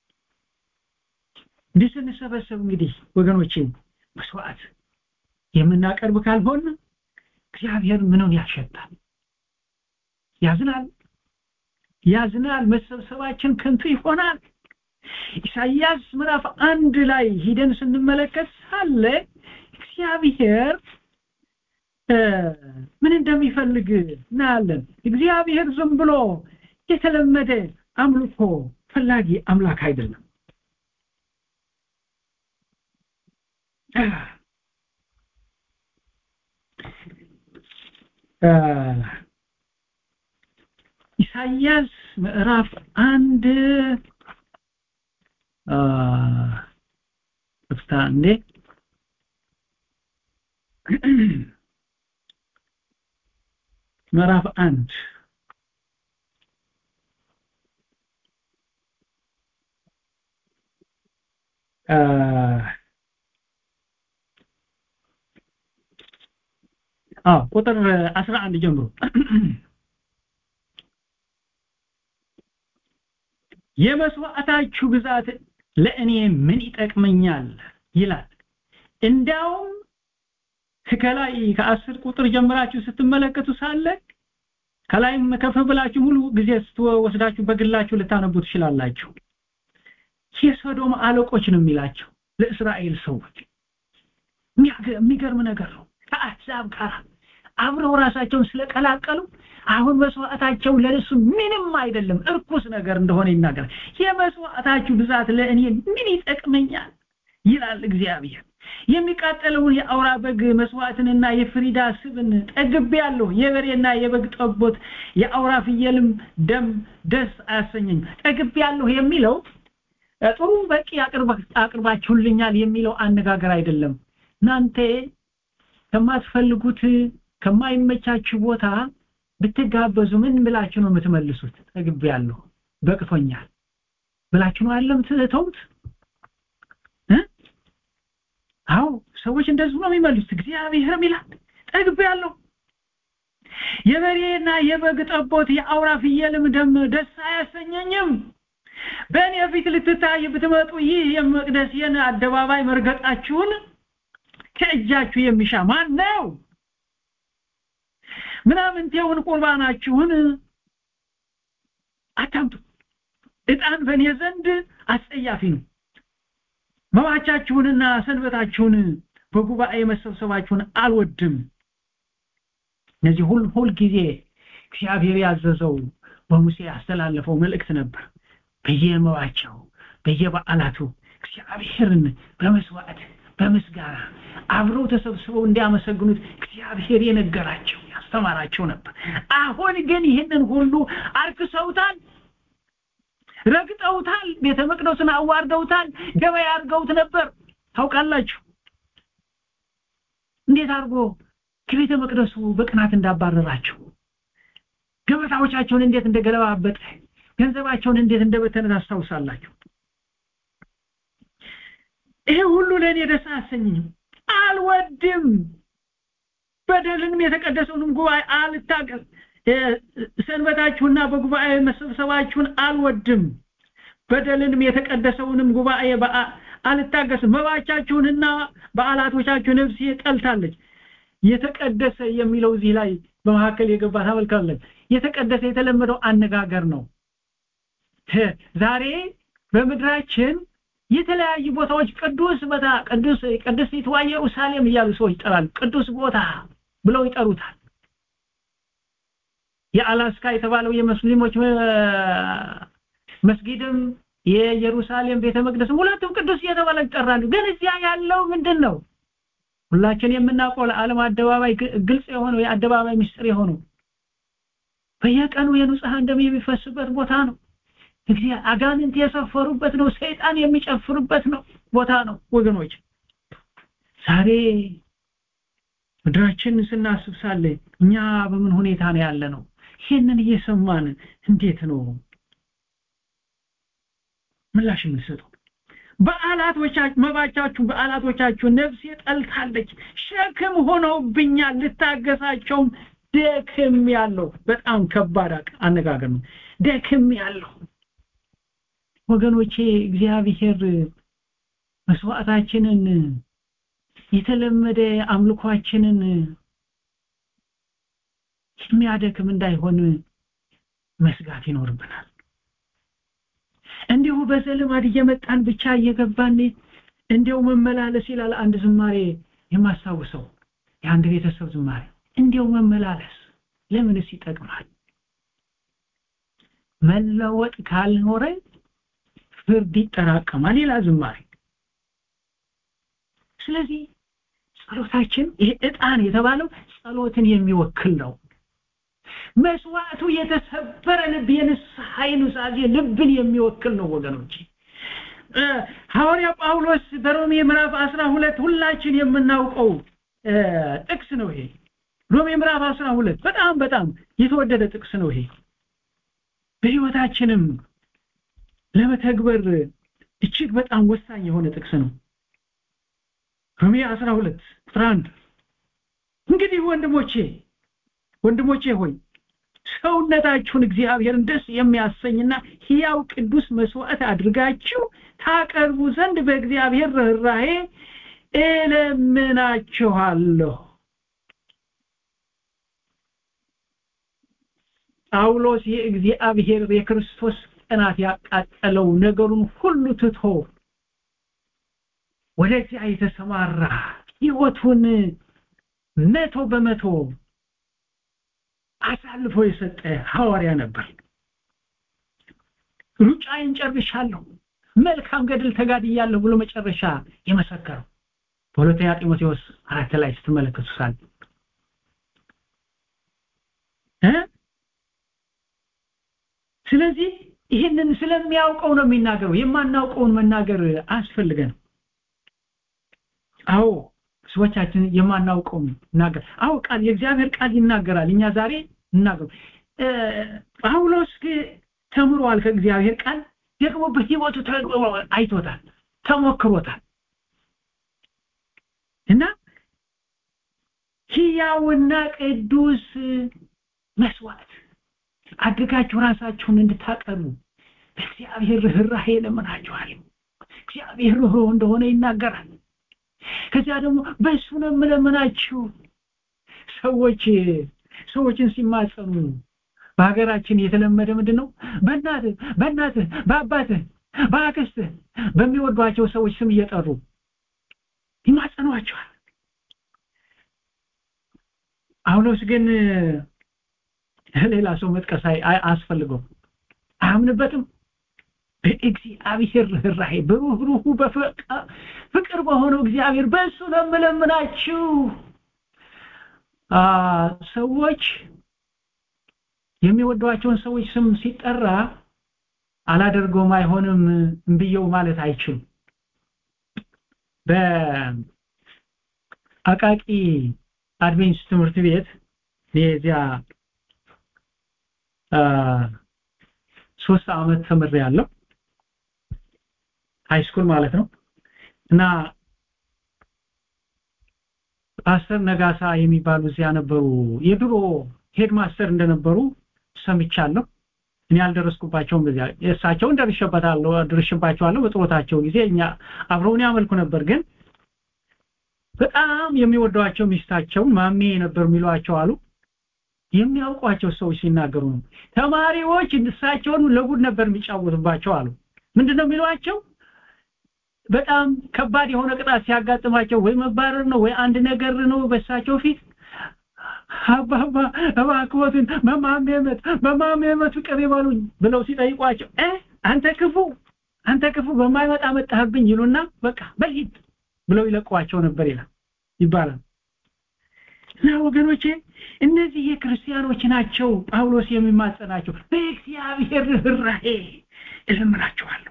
እንዲህ ስንሰበሰብ እንግዲህ ወገኖቼ መስዋዕት የምናቀርብ ካልሆን እግዚአብሔር ምንን ያሸታል ያዝናል ያዝናል መሰብሰባችን ከንቱ ይሆናል ኢሳይያስ ምዕራፍ አንድ ላይ ሂደን ስንመለከት ሳለ እግዚአብሔር ምን እንደሚፈልግ እናያለን እግዚአብሔር ዝም ብሎ የተለመደ አምልኮ ፈላጊ አምላክ አይደለም ኢሳይያስ ምዕራፍ አንድ ፍታ እንዴ ምዕራፍ አንድ አዎ ቁጥር 11 ጀምሮ የመስዋዕታችሁ ብዛት ለእኔ ምን ይጠቅመኛል ይላል እንዳውም ከላይ ከአስር ቁጥር ጀምራችሁ ስትመለከቱ ሳለ ከላይም ከፍ ብላችሁ ሙሉ ጊዜ ስትወስዳችሁ በግላችሁ ልታነቡ ትችላላችሁ የሶዶም አለቆች ነው የሚላቸው ለእስራኤል ሰዎች የሚገርም ነገር ነው ከአሕዛብ ጋር አብረው ራሳቸውን ስለቀላቀሉ አሁን መስዋዕታቸው ለነሱ ምንም አይደለም እርኩስ ነገር እንደሆነ ይናገራል የመስዋዕታችሁ ብዛት ለእኔ ምን ይጠቅመኛል ይላል እግዚአብሔር የሚቃጠለውን የአውራ በግ መስዋዕትንና የፍሪዳ ስብን ጠግቤ ያለሁ የበሬና የበግ ጠቦት የአውራ ፍየልም ደም ደስ አያሰኘኝ ጠግቤ ያለሁ የሚለው ጥሩ በቂ አቅርባችሁልኛል የሚለው አነጋገር አይደለም እናንተ ከማትፈልጉት ከማይመቻችሁ ቦታ ብትጋበዙ ምን ብላችሁ ነው የምትመልሱት ጠግቤ ያለሁ በቅቶኛል ብላችሁ ነው አለም ትተውት አዎ ሰዎች እንደዚህ ነው የሚመልሱት እግዚአብሔርም ይላል ጠግቤ ያለሁ የበሬና የበግ ጠቦት የአውራ ፍየልም ደም ደስ አያሰኘኝም በእኔ ፊት ልትታይ ብትመጡ ይህ የመቅደሴን አደባባይ መርገጣችሁን ከእጃችሁ የሚሻ ማን ነው ምናምንቴውን ቁርባናችሁን አታምጡ እጣን በእኔ ዘንድ አስጸያፊ ነው መባቻችሁንና ሰንበታችሁን በጉባኤ መሰብሰባችሁን አልወድም እነዚህ ሁል ሁል ጊዜ እግዚአብሔር ያዘዘው በሙሴ ያስተላለፈው መልእክት ነበር በየመዋቸው በየበዓላቱ እግዚአብሔርን በመስዋዕት በምስጋና አብረው ተሰብስበው እንዲያመሰግኑት እግዚአብሔር የነገራቸው ያስተማራቸው ነበር አሁን ግን ይህንን ሁሉ አርክሰውታል ረግጠውታል ቤተ መቅደሱን አዋርደውታል ገበያ አድርገውት ነበር ታውቃላችሁ እንዴት አድርጎ ከቤተ መቅደሱ በቅናት እንዳባረራቸው ገበታዎቻቸውን እንዴት እንደገለባበጠ ገንዘባቸውን እንዴት እንደበተነ ታስታውሳላችሁ ይሄ ሁሉ ለእኔ ደስ አያሰኝም አልወድም በደልንም የተቀደሰውንም ጉባኤ አልታቀል ሰንበታችሁና በጉባኤ መሰብሰባችሁን አልወድም በደልንም የተቀደሰውንም ጉባኤ አልታገስም መባቻችሁንና በዓላቶቻችሁ ነፍሴ ጠልታለች የተቀደሰ የሚለው እዚህ ላይ በመካከል የገባ ታመልካለች የተቀደሰ የተለመደው አነጋገር ነው ዛሬ በምድራችን የተለያዩ ቦታዎች ቅዱስ ቦታ ቅዱስ ቅድስቲቷ ኢየሩሳሌም እያሉ ሰዎች ይጠራሉ ቅዱስ ቦታ ብለው ይጠሩታል የአላስካ የተባለው የሙስሊሞች መስጊድም የኢየሩሳሌም ቤተ መቅደስ ሁለቱም ቅዱስ እየተባለ ይጠራሉ ግን እዚያ ያለው ምንድን ነው ሁላችን የምናውቀው ለዓለም አደባባይ ግልጽ የሆነው የአደባባይ ምስጢር የሆነው በየቀኑ የንጹሐን ደም የሚፈስበት ቦታ ነው እግዚአብሔር አጋንንት የሰፈሩበት ነው ሰይጣን የሚጨፍርበት ነው ቦታ ነው ወገኖች ዛሬ ምድራችን ስናስብ ሳለ እኛ በምን ሁኔታ ነው ያለ ነው ይህንን እየሰማን እንዴት ነው ምላሽ የምንሰጠው በዓላቶቻችሁ መባቻችሁ በዓላቶቻችሁ ነፍሴ ጠልታለች ሸክም ሆነውብኛል ልታገሳቸውም ደክም ያለው በጣም ከባድ አነጋገር ነው ደክም ያለው ወገኖቼ እግዚአብሔር መስዋዕታችንን የተለመደ አምልኳችንን የሚያደክም እንዳይሆን መስጋት ይኖርብናል እንዲሁ በዘልማድ እየመጣን ብቻ እየገባን እንዲው መመላለስ ይላል አንድ ዝማሬ የማስታውሰው የአንድ ቤተሰብ ዝማሬ እንዲው መመላለስ ለምንስ ይጠቅማል መለወጥ ካልኖረ ፍርድ ይጠራቀማል ይላል ዝማሬ ስለዚህ ጸሎታችን ይሄ ዕጣን የተባለው ጸሎትን የሚወክል ነው መስዋዕቱ የተሰበረ ልብ የንስሐ ኑዛዜ ልብን የሚወክል ነው ወገኖች ሐዋርያ ጳውሎስ በሮሜ ምዕራፍ 12 ሁላችን የምናውቀው ጥቅስ ነው ይሄ ሮሜ ምዕራፍ 12 በጣም በጣም የተወደደ ጥቅስ ነው ይሄ በህይወታችንም ለመተግበር እጅግ በጣም ወሳኝ የሆነ ጥቅስ ነው ሮሜ 12 ቁጥር 1 እንግዲህ ወንድሞቼ ወንድሞቼ ሆይ ሰውነታችሁን እግዚአብሔርን ደስ የሚያሰኝና ሕያው ቅዱስ መስዋዕት አድርጋችሁ ታቀርቡ ዘንድ በእግዚአብሔር ርኅራሄ እለምናችኋለሁ ጳውሎስ የእግዚአብሔር የክርስቶስ ቀናት ያቃጠለው ነገሩን ሁሉ ትቶ ወደዚያ የተሰማራ ህይወቱን መቶ በመቶ አሳልፎ የሰጠ ሐዋርያ ነበር ሩጫዬን ጨርሻለሁ መልካም ገድል ተጋድያለሁ ብሎ መጨረሻ የመሰከረው በሁለተኛ ጢሞቴዎስ አራት ላይ ስትመለከቱ ሳል ስለዚህ ይህንን ስለሚያውቀው ነው የሚናገረው የማናውቀውን መናገር አያስፈልገንም አዎ ሰዎቻችን የማናውቀውን ይናገር አዎ ቃል የእግዚአብሔር ቃል ይናገራል እኛ ዛሬ እናገሩ ጳውሎስ ተምሯል ከእግዚአብሔር ቃል ደግሞ በህይወቱ አይቶታል ተሞክሮታል እና ሕያውና ቅዱስ መስዋዕት አድርጋችሁ ራሳችሁን እንድታቀርቡ በእግዚአብሔር ርኅራሄ ለምናችኋል እግዚአብሔር ርኅሩህ እንደሆነ ይናገራል ከዚያ ደግሞ በእሱ ነው የምለምናችሁ ሰዎች ሰዎችን ሲማጸኑ በሀገራችን የተለመደ ምንድን ነው በእናትህ በእናትህ በአባትህ በአክስትህ በሚወዷቸው ሰዎች ስም እየጠሩ ይማጸኗቸዋል ጳውሎስ ግን ሌላ ሰው መጥቀስ አያስፈልገውም አያምንበትም በእግዚአብሔር ርኅራሄ በሩህሩሁ በፍቅር በሆነው እግዚአብሔር በእሱ ነው የምለምናችሁ ሰዎች የሚወዷቸውን ሰዎች ስም ሲጠራ አላደርገውም አይሆንም እምብየው ማለት አይችሉም በአቃቂ አድቬንስ ትምህርት ቤት የዚያ ሶስት አመት ተምሬ ያለው ሃይ ስኩል ማለት ነው እና ፓስተር ነጋሳ የሚባሉ እዚያ ነበሩ የድሮ ሄድ ማስተር እንደነበሩ ሰምቻለሁ እኔ አልደረስኩባቸውም በዚያ እሳቸውን ደርሼበታለሁ ደርሼባቸዋለሁ በጥሮታቸው ጊዜ እኛ አብረውን ያመልኩ ነበር ግን በጣም የሚወዷቸው ሚስታቸውን ማሜ ነበር የሚሏቸው አሉ የሚያውቋቸው ሰዎች ሲናገሩ ነው ተማሪዎች እሳቸውን ለጉድ ነበር የሚጫወቱባቸው አሉ ምንድነው የሚሏቸው በጣም ከባድ የሆነ ቅጣት ሲያጋጥማቸው ወይ መባረር ነው ወይ አንድ ነገር ነው በሳቸው ፊት አባባ እባክዎትን መማሜመት መማሜመት ፍቅር ይበሉኝ ብለው ሲጠይቋቸው እ አንተ ክፉ አንተ ክፉ በማይመጣ መጣህብኝ ይሉና በቃ በሂድ ብለው ይለቋቸው ነበር ይላል ይባላል እና ወገኖቼ እነዚህ የክርስቲያኖች ናቸው ጳውሎስ የሚማጸናቸው በእግዚአብሔር ርኅራሄ እለምናቸዋለሁ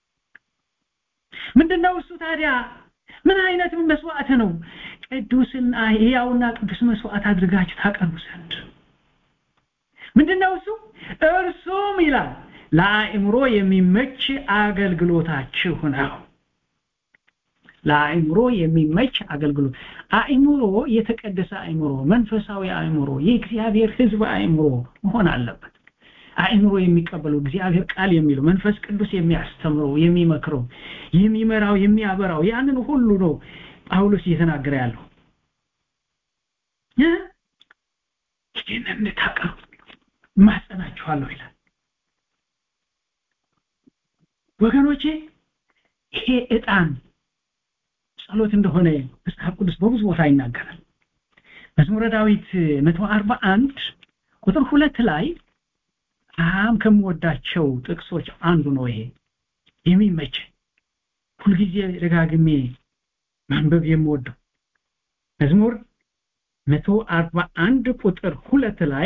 ምንድነው እሱ ታዲያ ምን አይነት መስዋዕት ነው ቅዱስና ሕያውና ቅዱስ መስዋዕት አድርጋችሁ ታቀርቡ ዘንድ ምንድነው እሱ እርሱም ይላል ለአእምሮ የሚመች አገልግሎታችሁ ነው ለአእምሮ የሚመች አገልግሎት አእምሮ የተቀደሰ አእምሮ መንፈሳዊ አእምሮ የእግዚአብሔር ህዝብ አእምሮ መሆን አለበት አእምሮ የሚቀበለው እግዚአብሔር ቃል የሚለው መንፈስ ቅዱስ የሚያስተምረው የሚመክረው የሚመራው የሚያበራው ያንን ሁሉ ነው ጳውሎስ እየተናገረ ያለው ይህንን እንድታቀርቡ ማጸናችኋለሁ ይላል ወገኖቼ ይሄ ዕጣን ጸሎት እንደሆነ መጽሐፍ ቅዱስ በብዙ ቦታ ይናገራል መዝሙረ ዳዊት 141 ቁጥር ሁለት ላይ በጣም ከምወዳቸው ጥቅሶች አንዱ ነው ይሄ የሚመች ሁልጊዜ ደጋግሜ ማንበብ የምወደው መዝሙር 141 ቁጥር ሁለት ላይ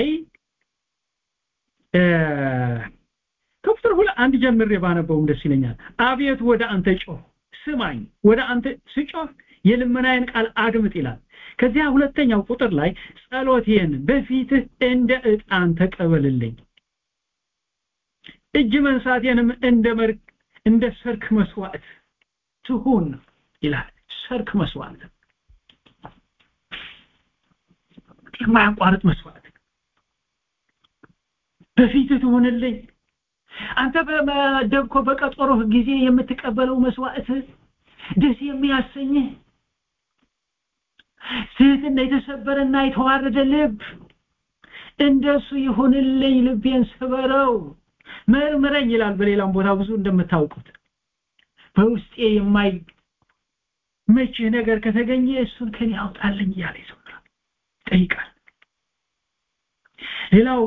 ከቁጥር ሁለት አንድ ጀምሬ ባነበውም ደስ ይለኛል አቤት ወደ አንተ ጮህ ስማኝ ወደ አንተ ስጮህ የልመናዬን ቃል አድምጥ ይላል ከዚያ ሁለተኛው ቁጥር ላይ ጸሎቴን በፊትህ እንደ ዕጣን ተቀበልልኝ እጅ መንሳቴንም እንደ መርክ እንደ ሰርክ መስዋዕት ትሁን ይላል ሰርክ መስዋዕት የማያቋርጥ መስዋዕት በፊትህ ትሁንልኝ አንተ በመደብኮ በቀጠሮህ ጊዜ የምትቀበለው መስዋዕት ደስ የሚያሰኝህ ትህትና የተሰበረና የተዋረደ ልብ እንደሱ ይሁንልኝ ልቤን ስበረው መርምረኝ ይላል በሌላም ቦታ ብዙ እንደምታውቁት በውስጤ የማይ መችህ ነገር ከተገኘ እሱን ከኔ አውጣልኝ እያለ ይዘምራል ጠይቃል ሌላው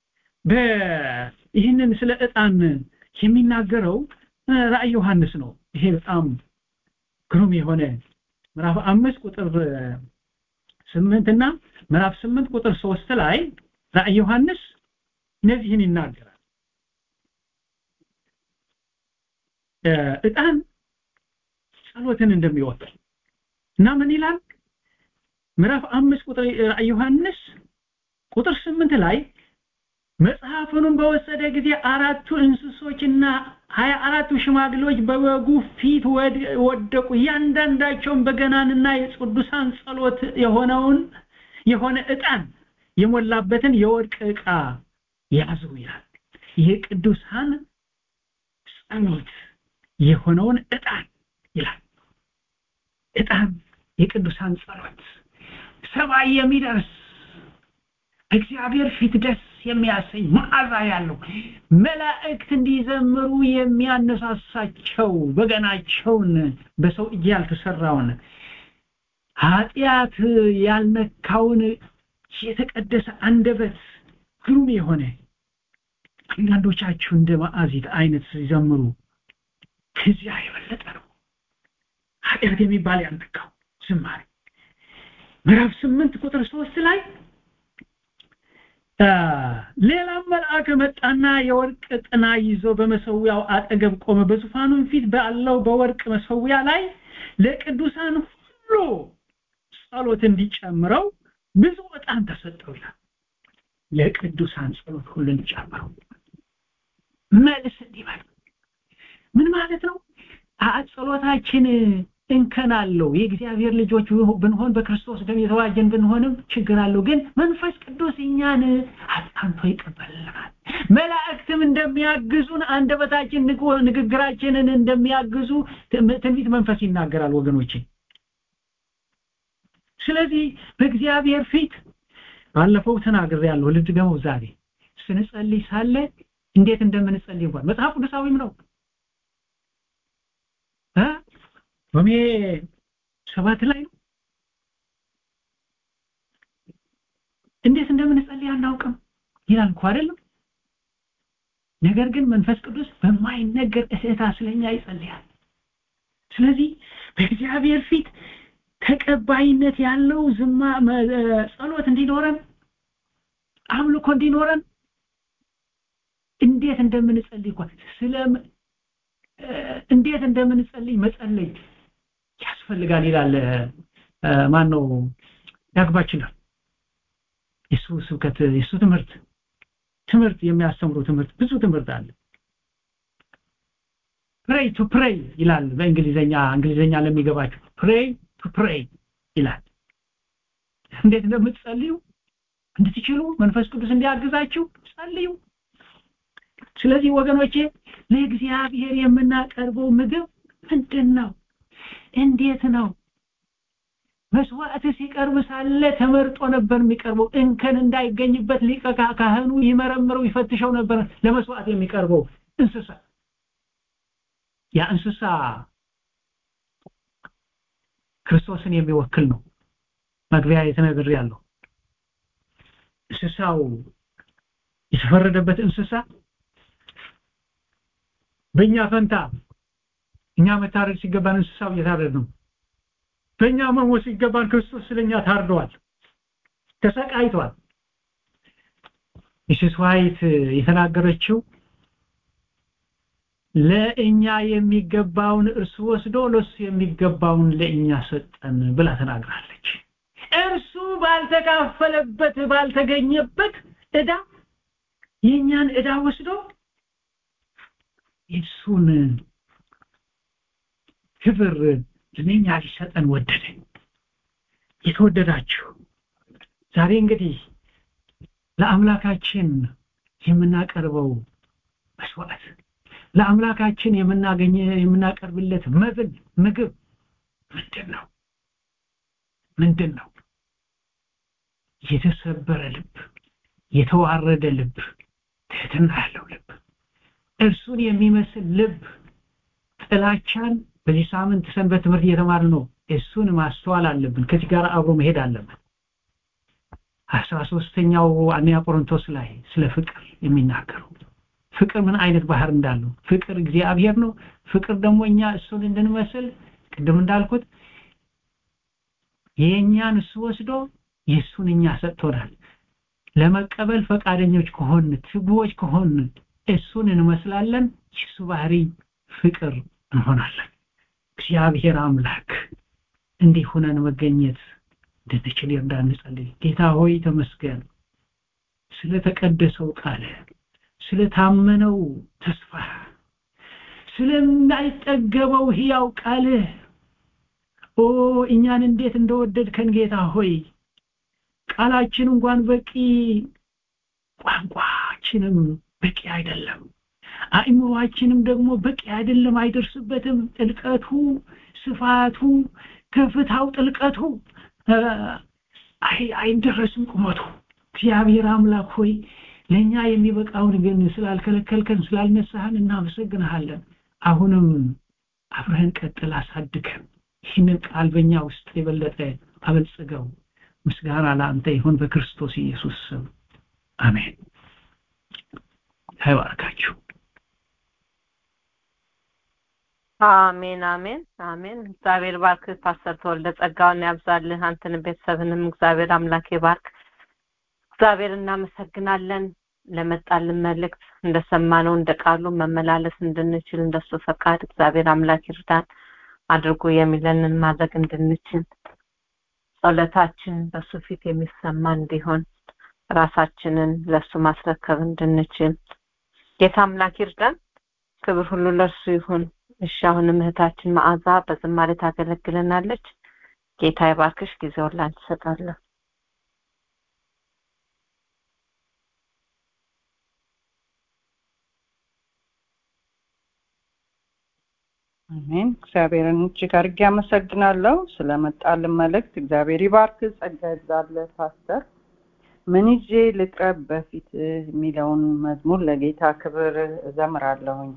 ይህንን ስለ ዕጣን የሚናገረው ራእይ ዮሐንስ ነው ይሄ በጣም ግሩም የሆነ ምዕራፍ አምስት ቁጥር ስምንት እና ምዕራፍ ስምንት ቁጥር ሶስት ላይ ራእይ ዮሐንስ እነዚህን ይናገራል ዕጣን ጸሎትን እንደሚወክል እና ምን ይላል ምዕራፍ አምስት ቁጥር ራእይ ዮሐንስ ቁጥር ስምንት ላይ መጽሐፉንም በወሰደ ጊዜ አራቱ እንስሶችና ሀያ አራቱ ሽማግሌዎች በበጉ ፊት ወደቁ እያንዳንዳቸውን በገናንና የቅዱሳን ጸሎት የሆነውን የሆነ ዕጣን የሞላበትን የወርቅ ዕቃ ያዙ ይላል ይሄ ቅዱሳን ጸሎት የሆነውን ዕጣን ይላል ዕጣን የቅዱሳን ጸሎት ሰማይ የሚደርስ እግዚአብሔር ፊት ደስ የሚያሰኝ መዓዛ ያለው መላእክት እንዲዘምሩ የሚያነሳሳቸው በገናቸውን በሰው እጅ ያልተሰራውን ኃጢአት ያልነካውን የተቀደሰ አንደበት ግሩም የሆነ አንዳንዶቻችሁ እንደ ማዕዚት አይነት ሲዘምሩ ከዚያ የበለጠ ነው ኃጢአት የሚባል ያልነካው ዝማሬ ምዕራፍ ስምንት ቁጥር ሶስት ላይ ሌላም መልአክ መጣና የወርቅ ጥና ይዞ በመሰዊያው አጠገብ ቆመ በዙፋኑም ፊት ባለው በወርቅ መሰዊያ ላይ ለቅዱሳን ሁሉ ጸሎት እንዲጨምረው ብዙ ዕጣን ተሰጠው ይላል ለቅዱሳን ጸሎት ሁሉ እንዲጨምረው መልስ እንዲበል ምን ማለት ነው ጸሎታችን እንከን አለው የእግዚአብሔር ልጆች ብንሆን በክርስቶስ ደም የተዋጀን ብንሆንም ችግር አለው ግን መንፈስ ቅዱስ እኛን አጣንቶ ይቀበልናል መላእክትም እንደሚያግዙን አንደበታችን ንግግራችንን እንደሚያግዙ ትንቢት መንፈስ ይናገራል ወገኖቼ ስለዚህ በእግዚአብሔር ፊት ባለፈው ተናግር ያለው ልድገመው ዛሬ ስንጸልይ ሳለ እንዴት እንደምንጸልይ እንኳን መጽሐፍ ቅዱሳዊም ነው ሮሜ ሰባት ላይ ነው እንዴት እንደምንጸልይ አናውቅም ይላል እኮ አይደለም ነገር ግን መንፈስ ቅዱስ በማይነገር እህታ ስለኛ ይጸልያል ስለዚህ በእግዚአብሔር ፊት ተቀባይነት ያለው ዝማ ጸሎት እንዲኖረን አምልኮ እንዲኖረን እንዴት እንደምንጸልይ እንኳን ስለ እንዴት እንደምንጸልይ መጸለይ ያስፈልጋል ይላል ማን ነው ያግባችናል የሱ ስብከት የሱ ትምህርት ትምህርት የሚያስተምሩ ትምህርት ብዙ ትምህርት አለ ፕሬይ ቱ ፕሬይ ይላል በእንግሊዘኛ እንግሊዘኛ ለሚገባቸው ፕሬይ ቱ ፕሬይ ይላል እንዴት እንደምትጸልዩ እንድትችሉ መንፈስ ቅዱስ እንዲያግዛችሁ ጸልዩ ስለዚህ ወገኖቼ ለእግዚአብሔር የምናቀርበው ምግብ ምንድን ነው እንዴት ነው መስዋዕት ሲቀርብ ሳለ ተመርጦ ነበር የሚቀርበው እንከን እንዳይገኝበት ሊቀ ካህኑ ይመረምረው ይፈትሸው ነበር ለመስዋዕት የሚቀርበው እንስሳ ያ እንስሳ ክርስቶስን የሚወክል ነው መግቢያ የተነግር ያለው እንስሳው የተፈረደበት እንስሳ በእኛ ፈንታ እኛ መታረድ ሲገባን እንስሳው እየታረድ ነው በእኛ መሞት ሲገባን ክርስቶስ ስለኛ ታርደዋል ተሰቃይቷል ሚስስ ዋይት የተናገረችው ለእኛ የሚገባውን እርሱ ወስዶ ለሱ የሚገባውን ለእኛ ሰጠን ብላ ተናግራለች እርሱ ባልተካፈለበት ባልተገኘበት እዳ የእኛን እዳ ወስዶ የእሱን ክብር ለእኛ ሊሰጠን ወደደ የተወደዳችሁ ዛሬ እንግዲህ ለአምላካችን የምናቀርበው መስዋዕት ለአምላካችን የምናገኘ የምናቀርብለት መብል ምግብ ምንድን ነው ምንድን ነው የተሰበረ ልብ የተዋረደ ልብ ትህትና ያለው ልብ እርሱን የሚመስል ልብ ጥላቻን በዚህ ሳምንት ሰንበት ትምህርት እየተማር ነው እሱን ማስተዋል አለብን ከዚህ ጋር አብሮ መሄድ አለብን አስራ ሶስተኛው አንያ ቆሮንቶስ ላይ ስለ ፍቅር የሚናገሩ ፍቅር ምን አይነት ባህር እንዳለው ፍቅር እግዚአብሔር ነው ፍቅር ደግሞ እኛ እሱን እንድንመስል ቅድም እንዳልኩት የእኛን እሱ ወስዶ የእሱን እኛ ሰጥቶናል ለመቀበል ፈቃደኞች ከሆን ትጉዎች ከሆን እሱን እንመስላለን የሱ ባህሪ ፍቅር እንሆናለን እግዚአብሔር አምላክ እንዲህ ሆነን መገኘት እንድንችል ይርዳን እንጸልይ ጌታ ሆይ ተመስገን ስለተቀደሰው ቃል ስለታመነው ተስፋ ስለማይጠገበው ህያው ቃልህ ኦ እኛን እንዴት እንደወደድከን ጌታ ሆይ ቃላችን እንኳን በቂ ቋንቋችንም በቂ አይደለም አእምሯችንም ደግሞ በቂ አይደለም አይደርስበትም ጥልቀቱ ስፋቱ ከፍታው ጥልቀቱ አይደረስም ቁመቱ እግዚአብሔር አምላክ ሆይ ለኛ የሚበቃውን ግን ስላልከለከልከን ስላልነሳህን እናመሰግንሃለን አሁንም አብረህን ቀጥል አሳድገን ይህንን ቃል በእኛ ውስጥ የበለጠ አበልጽገው ምስጋና ለአንተ ይሁን በክርስቶስ ኢየሱስ ስም አሜን አይባርካችሁ አሜን አሜን አሜን። እግዚአብሔር ባርክ ፓስተር ተወልደ ጸጋውን ያብዛልህ። አንተንም ቤተሰብንም እግዚአብሔር አምላክ ይባርክ። እግዚአብሔር እናመሰግናለን ለመጣልን መልእክት እንደሰማነው እንደ ቃሉ መመላለስ እንድንችል እንደሱ ፈቃድ እግዚአብሔር አምላክ ይርዳን አድርጎ የሚለንን ማድረግ እንድንችል ጸሎታችን በሱ ፊት የሚሰማ እንዲሆን ራሳችንን ለሱ ማስረከብ እንድንችል ጌታ አምላክ ይርዳን። ክብር ሁሉ ለእርሱ ይሁን። እሺ አሁንም እህታችን መዓዛ በዝማሬ ታገለግለናለች። ጌታ ይባርክሽ። ጊዜውን ላንቺ እሰጣለሁ። አሜን። እግዚአብሔርን እጅግ አድርጌ አመሰግናለሁ ስለመጣልን መልእክት። እግዚአብሔር ይባርክ፣ ጸጋ ይብዛልህ ፓስተር። ምን ይዤ ልቅረብ በፊት የሚለውን መዝሙር ለጌታ ክብር እዘምራለሁኝ።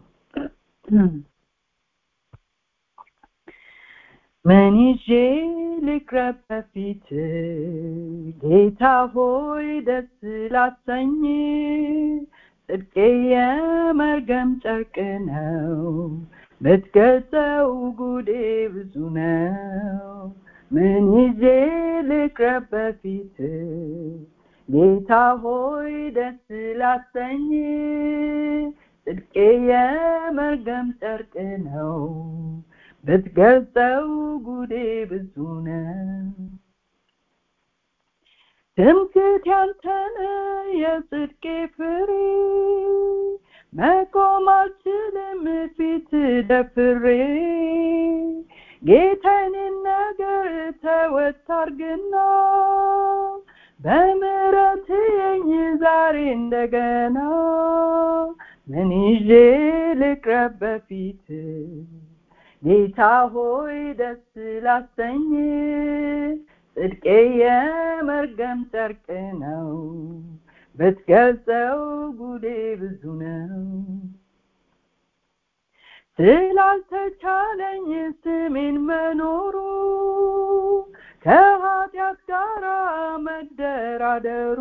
ምን ይዤ ልቅረብ በፊት ጌታ ሆይ ደስ ላሰኝ ጽድቄ የመርገም ጨርቅ ነው ብትገልጸው ጉዴ ብዙ ነው። ምን ይዤ ልቅረብ በፊት ጌታ ሆይ ደስ ላሰኝ ጽድቄ የመርገም ጨርቅ ነው ብትገልጸው ጉዴ ብዙ ነው። ትምክህት ያንተነ የጽድቄ ፍሬ መቆም አልችልም ፊት ደፍሬ ጌታዬን ነገር ተወት አርግና በምሕረት የኝ ዛሬ እንደገና ምን ይዤ ልቅረብ በፊት ጌታ ሆይ ደስ ላሰኝ ጽድቄ የመርገም ጨርቅ ነው ብትገልጸው ጉዴ ብዙ ነው። ስላልተቻለኝ ስሜን መኖሩ ከኃጢአት ጋር መደራደሩ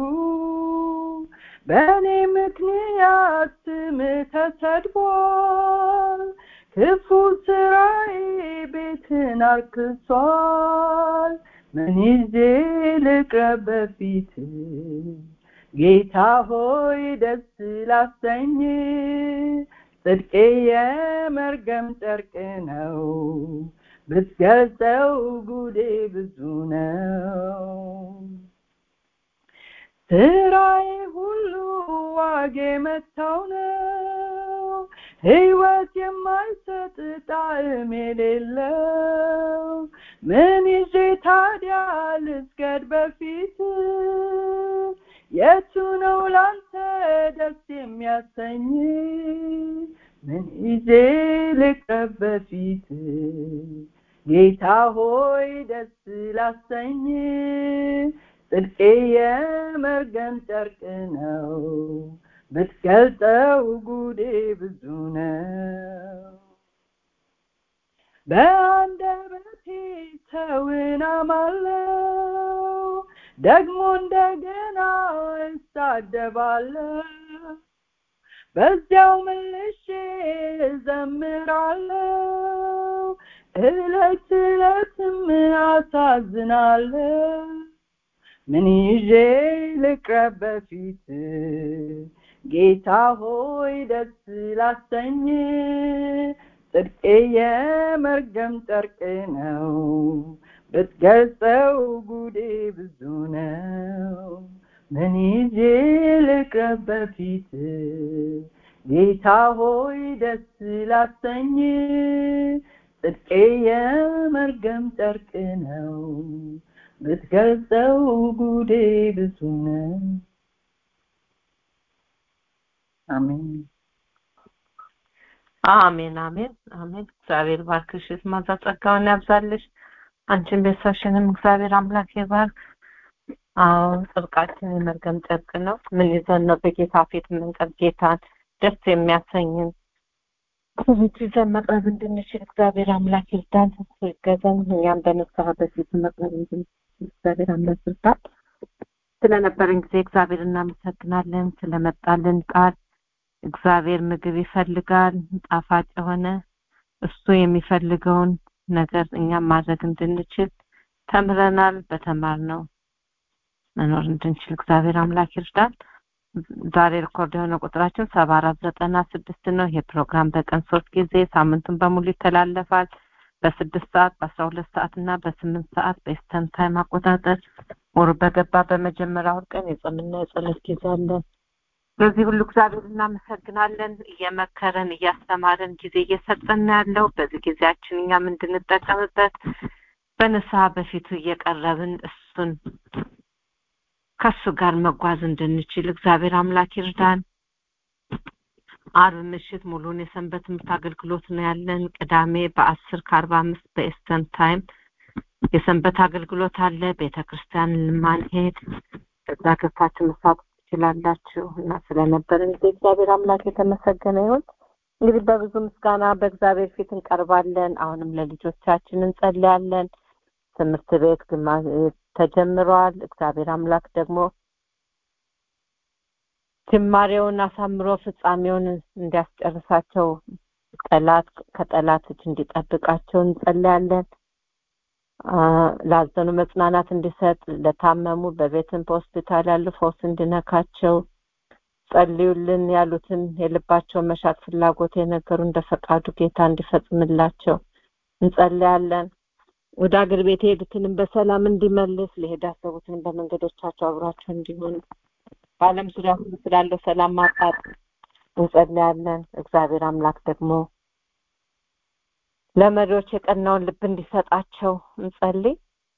በእኔ ምክንያት ስም ተሰድቧል። ክፉ ስራዬ ቤትን አርክሷል። ምን ይዤ ልቅረብ በፊት ጌታ ሆይ ደስ ላሰኝ ጽድቄ የመርገም ጨርቅ ነው ብትገልጸው ጉዴ ብዙ ነው። ስራዬ ሁሉ ዋጌ መታው ነው ሕይወት የማይሰጥ ጣዕም የሌለው ምን ይዤ ታዲያ ልስገድ በፊት የቱ ነው ላንተ ደስ የሚያሰኝ ምን ይዤ ልቅረብ በፊት ጌታ ሆይ ደስ ላሰኝ ጽድቄ የመርገም ጨርቅ ነው ብትገልጠው ጉዴ ብዙ ነው በአንደበቴ ሰውን አማለው ደግሞ እንደገና እሳደባለሁ በዚያው መልሼ እዘምራለሁ እለት እለትም አሳዝናለሁ ምን ይዤ ልቅረብ በፊት ጌታ ሆይ ደስ ላሰኝ ጽድቄ የመርገም ጨርቅ ነው ብትገልጸው ጉዴ ብዙ ነው ምን ይዤ ልቅረብ በፊት ጌታ ሆይ ደስ ላሰኝ ጽድቄ የመርገም ጨርቅ ነው ብትገልጸው ጉዴ ብዙ ነው አሜን አሜን አሜን አሜን እግዚአብሔር ባርክሽ ማዛ ጸጋውን ያብዛልሽ አንቺን ቤተሰብሽንም እግዚአብሔር አምላክ ይባርክ አዎ ጽድቃችን የመርገም ጨርቅ ነው ምን ይዘን ነው በጌታ ፊት የምንቀርብ ጌታን ደስ የሚያሰኝን ብዙ ይዘን መቅረብ እንድንችል እግዚአብሔር አምላክ ይርዳን እሱ ይገዘን እኛም በንስሐ በፊት መቅረብ እንድንችል እግዚአብሔር አምላክ ይርዳን ስለነበረን ጊዜ እግዚአብሔር እናመሰግናለን ስለመጣልን ቃል እግዚአብሔር ምግብ ይፈልጋል ጣፋጭ የሆነ እሱ የሚፈልገውን ነገር እኛም ማድረግ እንድንችል ተምረናል። በተማርነው መኖር እንድንችል እግዚአብሔር አምላክ ይርዳን። ዛሬ ሪኮርድ የሆነ ቁጥራችን ሰባ አራት ዘጠና ስድስት ነው። ይሄ ፕሮግራም በቀን ሶስት ጊዜ ሳምንቱን በሙሉ ይተላለፋል። በስድስት ሰዓት በአስራ ሁለት ሰዓት እና በስምንት ሰዓት በኢስተርን ታይም አቆጣጠር ወሩ በገባ በመጀመሪያው ቀን የጾምና የጸሎት ጊዜ አለን። በዚህ ሁሉ እግዚአብሔር እናመሰግናለን። እየመከረን እያስተማረን ጊዜ እየሰጠን ነው ያለው። በዚህ ጊዜያችን እኛም እንድንጠቀምበት በንስሐ በፊቱ እየቀረብን እሱን ከሱ ጋር መጓዝ እንድንችል እግዚአብሔር አምላክ ይርዳን። አርብ ምሽት ሙሉን የሰንበት ትምህርት አገልግሎት ነው ያለን። ቅዳሜ በአስር ከአርባ አምስት በኤስተርን ታይም የሰንበት አገልግሎት አለ። ቤተ ክርስቲያን ልማንሄድ እዛ ገብታችሁ መሳተፍ ትችላላችሁ እና ስለነበረን ጊዜ እግዚአብሔር አምላክ የተመሰገነ ይሁን። እንግዲህ በብዙ ምስጋና በእግዚአብሔር ፊት እንቀርባለን። አሁንም ለልጆቻችን እንጸልያለን። ትምህርት ቤት ግማ ተጀምሯል። እግዚአብሔር አምላክ ደግሞ ጅማሬውን አሳምሮ ፍጻሜውን እንዲያስጨርሳቸው ጠላት ከጠላት እጅ እንዲጠብቃቸው እንጸልያለን። ላዘኑ መጽናናት እንዲሰጥ፣ ለታመሙ በቤትም በሆስፒታል ያሉ ፈውስ እንዲነካቸው ጸልዩልን ያሉትን የልባቸውን መሻት ፍላጎት የነገሩ እንደ ፈቃዱ ጌታ እንዲፈጽምላቸው እንጸልያለን። ወደ አገር ቤት የሄዱትንም በሰላም እንዲመልስ ሊሄድ ያሰቡትንም በመንገዶቻቸው አብሯቸው እንዲሆን በዓለም ዙሪያ ሁሉ ስላለው ሰላም ማጣት እንጸልያለን። እግዚአብሔር አምላክ ደግሞ ለመሪዎች የቀናውን ልብ እንዲሰጣቸው እንጸልይ።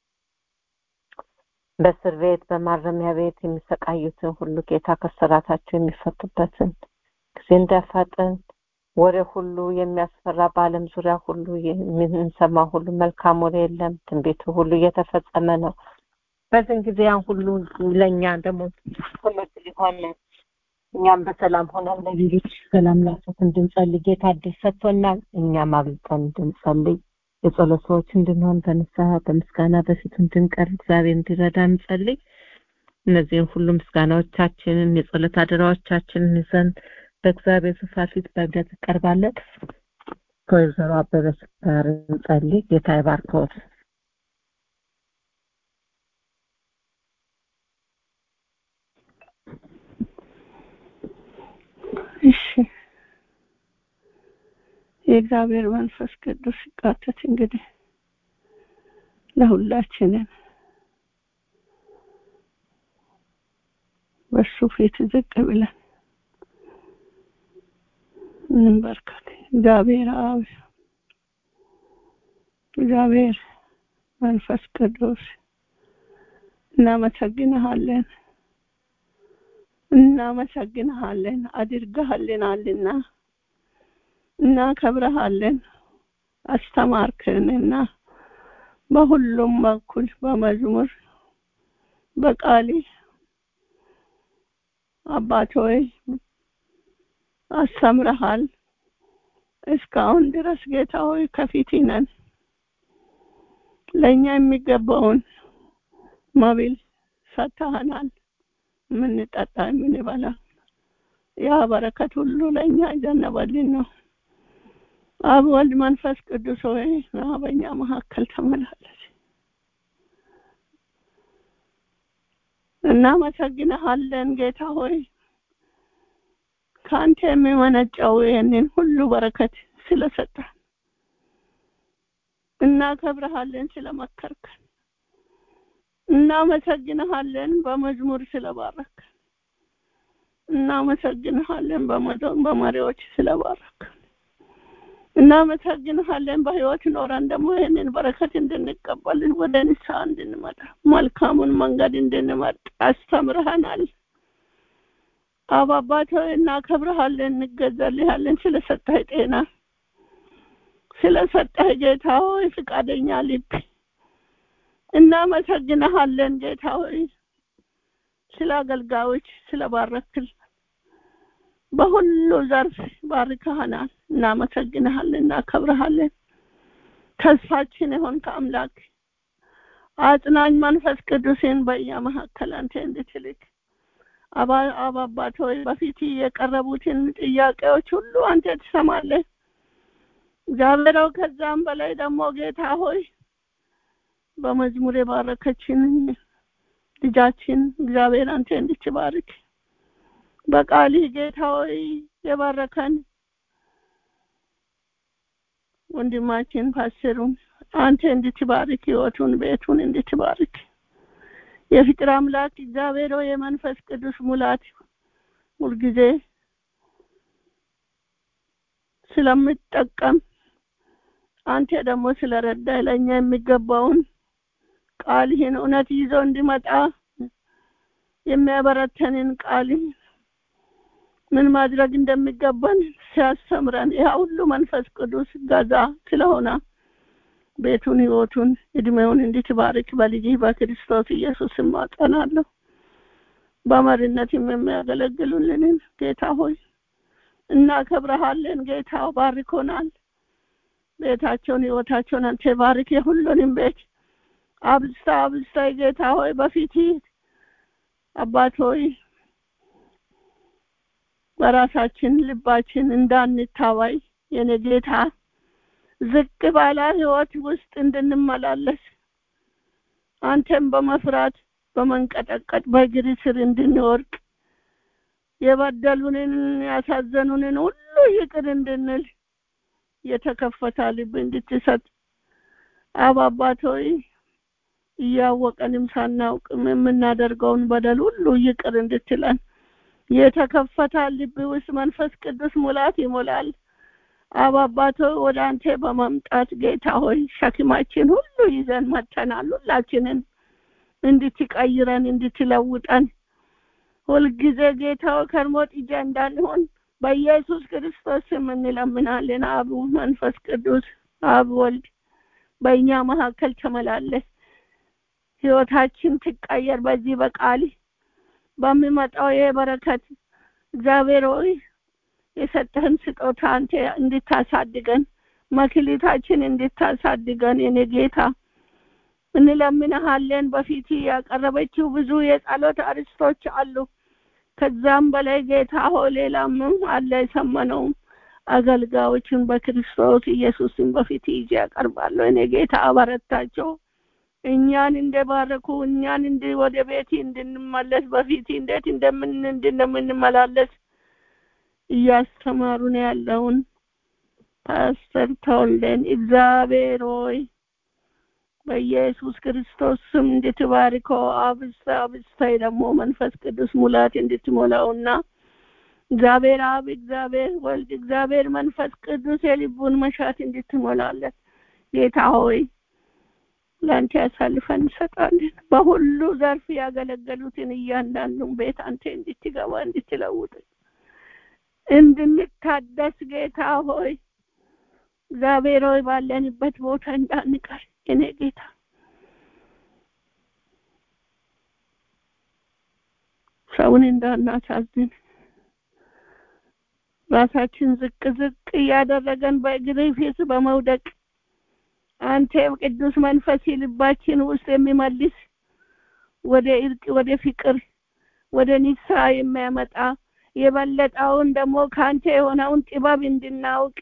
በእስር ቤት በማረሚያ ቤት የሚሰቃዩትን ሁሉ ጌታ ከስራታቸው የሚፈቱበትን ጊዜ እንዲያፋጥን ወሬ ሁሉ የሚያስፈራ በዓለም ዙሪያ ሁሉ የምንሰማ ሁሉ መልካም ወሬ የለም። ትንቢቱ ሁሉ እየተፈጸመ ነው። በዚህን ጊዜ ያን ሁሉ ለእኛ ደግሞ ትምህርት ሊሆን እኛም በሰላም ሆነን ለሌሎች ሰላም ላሰት እንድንጸልይ ጌታ እድል ሰጥቶናል። እኛም አብልጠን እንድንጸልይ የጸሎት ሰዎች እንድንሆን በንስሐ በምስጋና በፊቱ እንድንቀርብ እግዚአብሔር እንዲረዳ እንጸልይ። እነዚህን ሁሉ ምስጋናዎቻችንን የጸሎት አደራዎቻችንን ይዘን በእግዚአብሔር ዙፋን ፊት በእምነት እንቀርባለን። ከወይዘሮ አበበች ጋር እንጸልይ። ጌታ ይባርከዎት። እሺ የእግዚአብሔር መንፈስ ቅዱስ ሲቃተት እንግዲህ ለሁላችንም በሱ ፊት ዝቅ ብለን እንበርከክ። እግዚአብሔር አብ፣ እግዚአብሔር መንፈስ ቅዱስ እናመሰግንሃለን እናመሰግንሃለን አድርገሃልናልና እናከብረሃለን አስተማርክንና በሁሉም በኩል በመዝሙር በቃሌ አባት ሆይ አስተምረሃል እስካሁን ድረስ ጌታ ሆይ ከፊት ነን ለእኛ የሚገባውን መብል ሰጥተኸናል የምንጠጣ የምንበላ ያ በረከት ሁሉ ለእኛ ይዘነበልን ነው አብ ወልድ መንፈስ ቅዱስ ሆይ ና በእኛ መካከል ተመላለስ እናመሰግንሃለን ጌታ ሆይ ከአንተ የሚመነጨው ይህንን ሁሉ በረከት ስለሰጠን እናከብረሃለን ስለመከርከን እናመሰግንሃለን በመዝሙር ስለባረከን እናመሰግንሃለን በመሪዎች ስለባረከን እናመሰግንሃለን በህይወት ኖረን ደግሞ ይህንን በረከት እንድንቀበል ወደ ንስሐ እንድንመጣ መልካሙን መንገድ እንድንመርጥ አስተምረሃናል አብ አባት ሆይ እናከብረሃለን እንገዛልሃለን ስለሰጠህ ጤና ስለሰጠህ ጌታ ሆይ ፍቃደኛ ልብ እናመሰግንሃለን ጌታ ሆይ ስለ አገልጋዮች ስለ ባረክል በሁሉ ዘርፍ ባርከሃናል እናመሰግንሃለን እናከብረሃለን ተስፋችን የሆን ከአምላክ አጽናኝ መንፈስ ቅዱስን በእኛ መካከል አንተ እንድትልክ አባባት ሆይ በፊት የቀረቡትን ጥያቄዎች ሁሉ አንተ ትሰማለህ እግዚአብሔር ሆይ ከዛም በላይ ደግሞ ጌታ ሆይ በመዝሙር የባረከችን ልጃችን እግዚአብሔር አንተ እንድትባርክ በቃልህ ጌታ ሆይ የባረከን ወንድማችን ፓስተሩን አንተ እንድትባርክ ህይወቱን ቤቱን እንድትባርክ የፍቅር አምላክ እግዚአብሔር ሆይ የመንፈስ ቅዱስ ሙላት ሁልጊዜ ስለምጠቀም አንተ ደግሞ ስለረዳ ለእኛ የሚገባውን ቃልህን እውነት ይዞ እንዲመጣ የሚያበረተንን ቃልህን ምን ማድረግ እንደሚገባን ሲያስተምረን ያ ሁሉ መንፈስ ቅዱስ ገዛ ስለሆነ ቤቱን ህይወቱን እድሜውን እንድትባርክ በልጅህ በክርስቶስ ኢየሱስ ማጸናለሁ። በመሪነትም የሚያገለግሉልንን ጌታ ሆይ እናከብረሃለን። ጌታ ባርኮናል። ቤታቸውን ህይወታቸውን አንተ ባርክ። የሁሉንም ቤት አብዝታ አብዝታ ጌታ ሆይ በፊት አባት ሆይ በራሳችን ልባችን እንዳንታዋይ የኔ ጌታ ዝቅ ባለ ህይወት ውስጥ እንድንመላለስ አንተን በመፍራት በመንቀጠቀጥ በእግር ስር እንድንወርቅ የበደሉንን ያሳዘኑንን ሁሉ ይቅር እንድንል የተከፈተ ልብ እንድትሰጥ አብ አባት ሆይ እያወቀንም ሳናውቅም የምናደርገውን በደል ሁሉ ይቅር እንድትለን የተከፈተ ልብ ውስጥ መንፈስ ቅዱስ ሙላት ይሞላል። አብ አባት ሆይ ወደ አንተ በመምጣት ጌታ ሆይ ሸክማችን ሁሉ ይዘን መጥተናል። ሁላችንን እንድትቀይረን እንድትለውጠን ሁልጊዜ ጌታ ሆይ ከርሞ ጥጃ እንዳንሆን በኢየሱስ ክርስቶስ ስም እንለምናለን። አብ መንፈስ ቅዱስ አብ ወልድ በእኛ መካከል ተመላለስ። ህይወታችን ትቀየር። በዚህ በቃል በሚመጣው ይሄ በረከት እግዚአብሔር ሆይ የሰጠህን ስጦታ አንተ እንድታሳድገን መክሊታችን እንድታሳድገን የኔ ጌታ እንለምንሃለን። በፊት ያቀረበችው ብዙ የጸሎት አርስቶች አሉ። ከዛም በላይ ጌታ ሆይ ሌላም አለ የሰመነውም አገልጋዮችን በክርስቶስ ኢየሱስን በፊት ይዤ ያቀርባለሁ። እኔ ጌታ አበረታቸው። እኛን እንደባረኩ እኛን እንድ ወደ ቤት እንድንመለስ በፊት እንዴት እንደምን እንደምንመላለስ እያስተማሩን ያለውን ፓስተር ተወልደን እግዚአብሔር ሆይ በኢየሱስ ክርስቶስ ስም እንድትባርከው አብስተ አብስታይ ደግሞ መንፈስ ቅዱስ ሙላት እንድትሞላውና እግዚአብሔር አብ እግዚአብሔር ወልድ እግዚአብሔር መንፈስ ቅዱስ የልቡን መሻት እንድትሞላለት ጌታ ሆይ ለአንተ ያሳልፈን እንሰጣለን። በሁሉ ዘርፍ ያገለገሉትን እያንዳንዱን ቤት አንተ እንድትገባ እንድትለውጥ እንድንታደስ ጌታ ሆይ እግዚአብሔር ሆይ ባለንበት ቦታ እንዳንቀር እኔ ጌታ ሰውን እንዳናሳዝን ራሳችን ዝቅ ዝቅ እያደረገን በእግር ፊት በመውደቅ አንተ ቅዱስ መንፈስ ልባችን ውስጥ የሚመልስ ወደ እርቅ፣ ወደ ፍቅር፣ ወደ ንስሐ የሚያመጣ የበለጠውን ደግሞ ከአንተ የሆነውን ጥበብ እንድናውቅ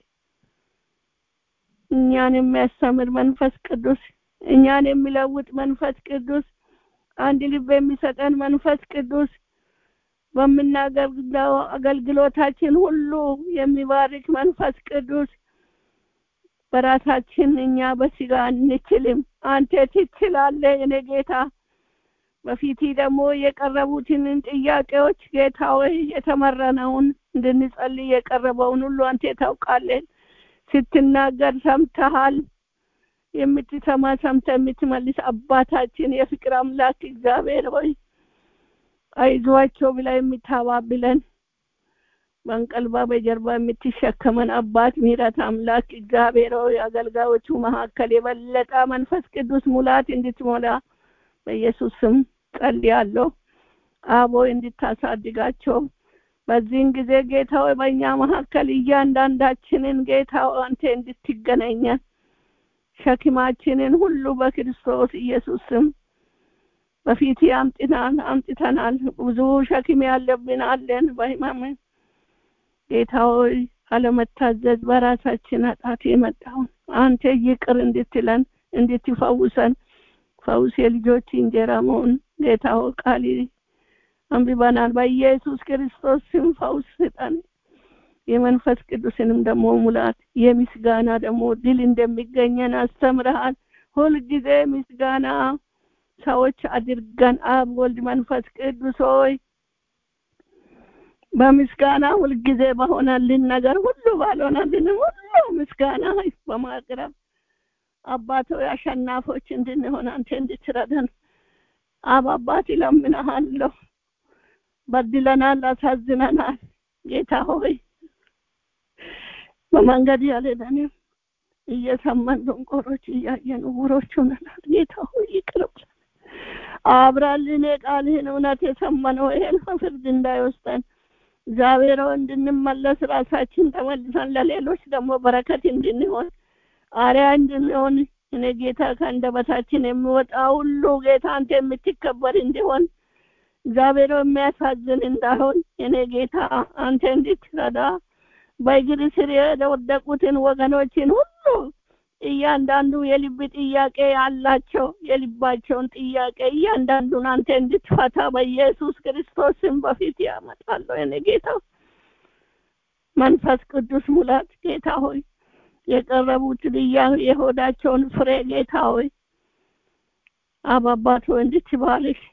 እኛን የሚያስተምር መንፈስ ቅዱስ እኛን የሚለውጥ መንፈስ ቅዱስ አንድ ልብ የሚሰጠን መንፈስ ቅዱስ በምናገለግለው አገልግሎታችን ሁሉ የሚባርክ መንፈስ ቅዱስ በራሳችን እኛ በስጋ አንችልም። አንተ ትችላለህ የኔ ጌታ። በፊት ደግሞ የቀረቡትን ጥያቄዎች ጌታ ወይ የተመረነውን እንድንጸልይ የቀረበውን ሁሉ አንተ ታውቃለህ። ስትናገር ሰምተሃል። የምትሰማ ሰምተ የምትመልስ አባታችን የፍቅር አምላክ እግዚአብሔር ሆይ አይዟቸው ብላ የምታባብለን በንቀልባ በጀርባ የምትሸከመን አባት ምሕረት አምላክ እግዚአብሔር ሆይ አገልጋዮቹ መካከል የበለጠ መንፈስ ቅዱስ ሙላት እንድትሞላ በኢየሱስ ስም ጸልያለሁ። አቦ እንድታሳድጋቸው በዚህን ጊዜ ጌታ ሆይ በእኛ መካከል እያንዳንዳችንን ጌታ አንተ እንድትገናኘን ሸክማችንን ሁሉ በክርስቶስ ኢየሱስ ስም በፊት አምጥናል አምጥተናል። ብዙ ሸክም ያለብን አለን በህመም ጌታ ሆይ ካለመታዘዝ በራሳችን ኃጢአት የመጣውን አንተ ይቅር እንድትለን እንድትፈውሰን ፈውስ የልጆች እንጀራ መሆን ጌታ ሆይ ቃል አንብበናል። በኢየሱስ ክርስቶስ ስም ፈውስ ስጠን። የመንፈስ ቅዱስንም ደግሞ ሙላት የምስጋና ደግሞ ድል እንደሚገኘን አስተምረሃል። ሁልጊዜ ምስጋና ሰዎች አድርገን አብ ወልድ መንፈስ ቅዱስ ሆይ በምስጋና ሁልጊዜ በሆነልን ነገር ሁሉ ባልሆነልን ሁሉ ምስጋና በማቅረብ አባቶ አሸናፎች እንድንሆን አንተ እንድትረዳን አብ አባት ይለምንሃለሁ። በድለናል፣ አሳዝነናል። ጌታ ሆይ በመንገድ ያልሄደንም እየሰማን ደንቆሮች እያየን ዕውሮች ሆነናል። ጌታ ሆይ ይቅር በለን። አብራልን የቃልህን እውነት የሰማነው ይሄን ፍርድ እንዳይወስደን እግዚአብሔር ሆይ እንድንመለስ ራሳችን ተመልሰን ለሌሎች ደግሞ በረከት እንድንሆን አርያ እንድንሆን እኔ ጌታ ከአንደበታችን የሚወጣ ሁሉ ጌታ አንተ የምትከበር እንዲሆን እግዚአብሔር ሆይ የሚያሳዝን እንዳይሆን እኔ ጌታ አንተ እንድትረዳ በእግር ስር የወደቁትን ወገኖችን ሁሉ እያንዳንዱ የልብ ጥያቄ ያላቸው የልባቸውን ጥያቄ እያንዳንዱን አንተ እንድትፈታ በኢየሱስ ክርስቶስም በፊት ያመጣለሁ። የኔ ጌታ መንፈስ ቅዱስ ሙላት ጌታ ሆይ የቀረቡት ልያ የሆዳቸውን ፍሬ ጌታ ሆይ አብ አባት ሆይ እንድትባርክ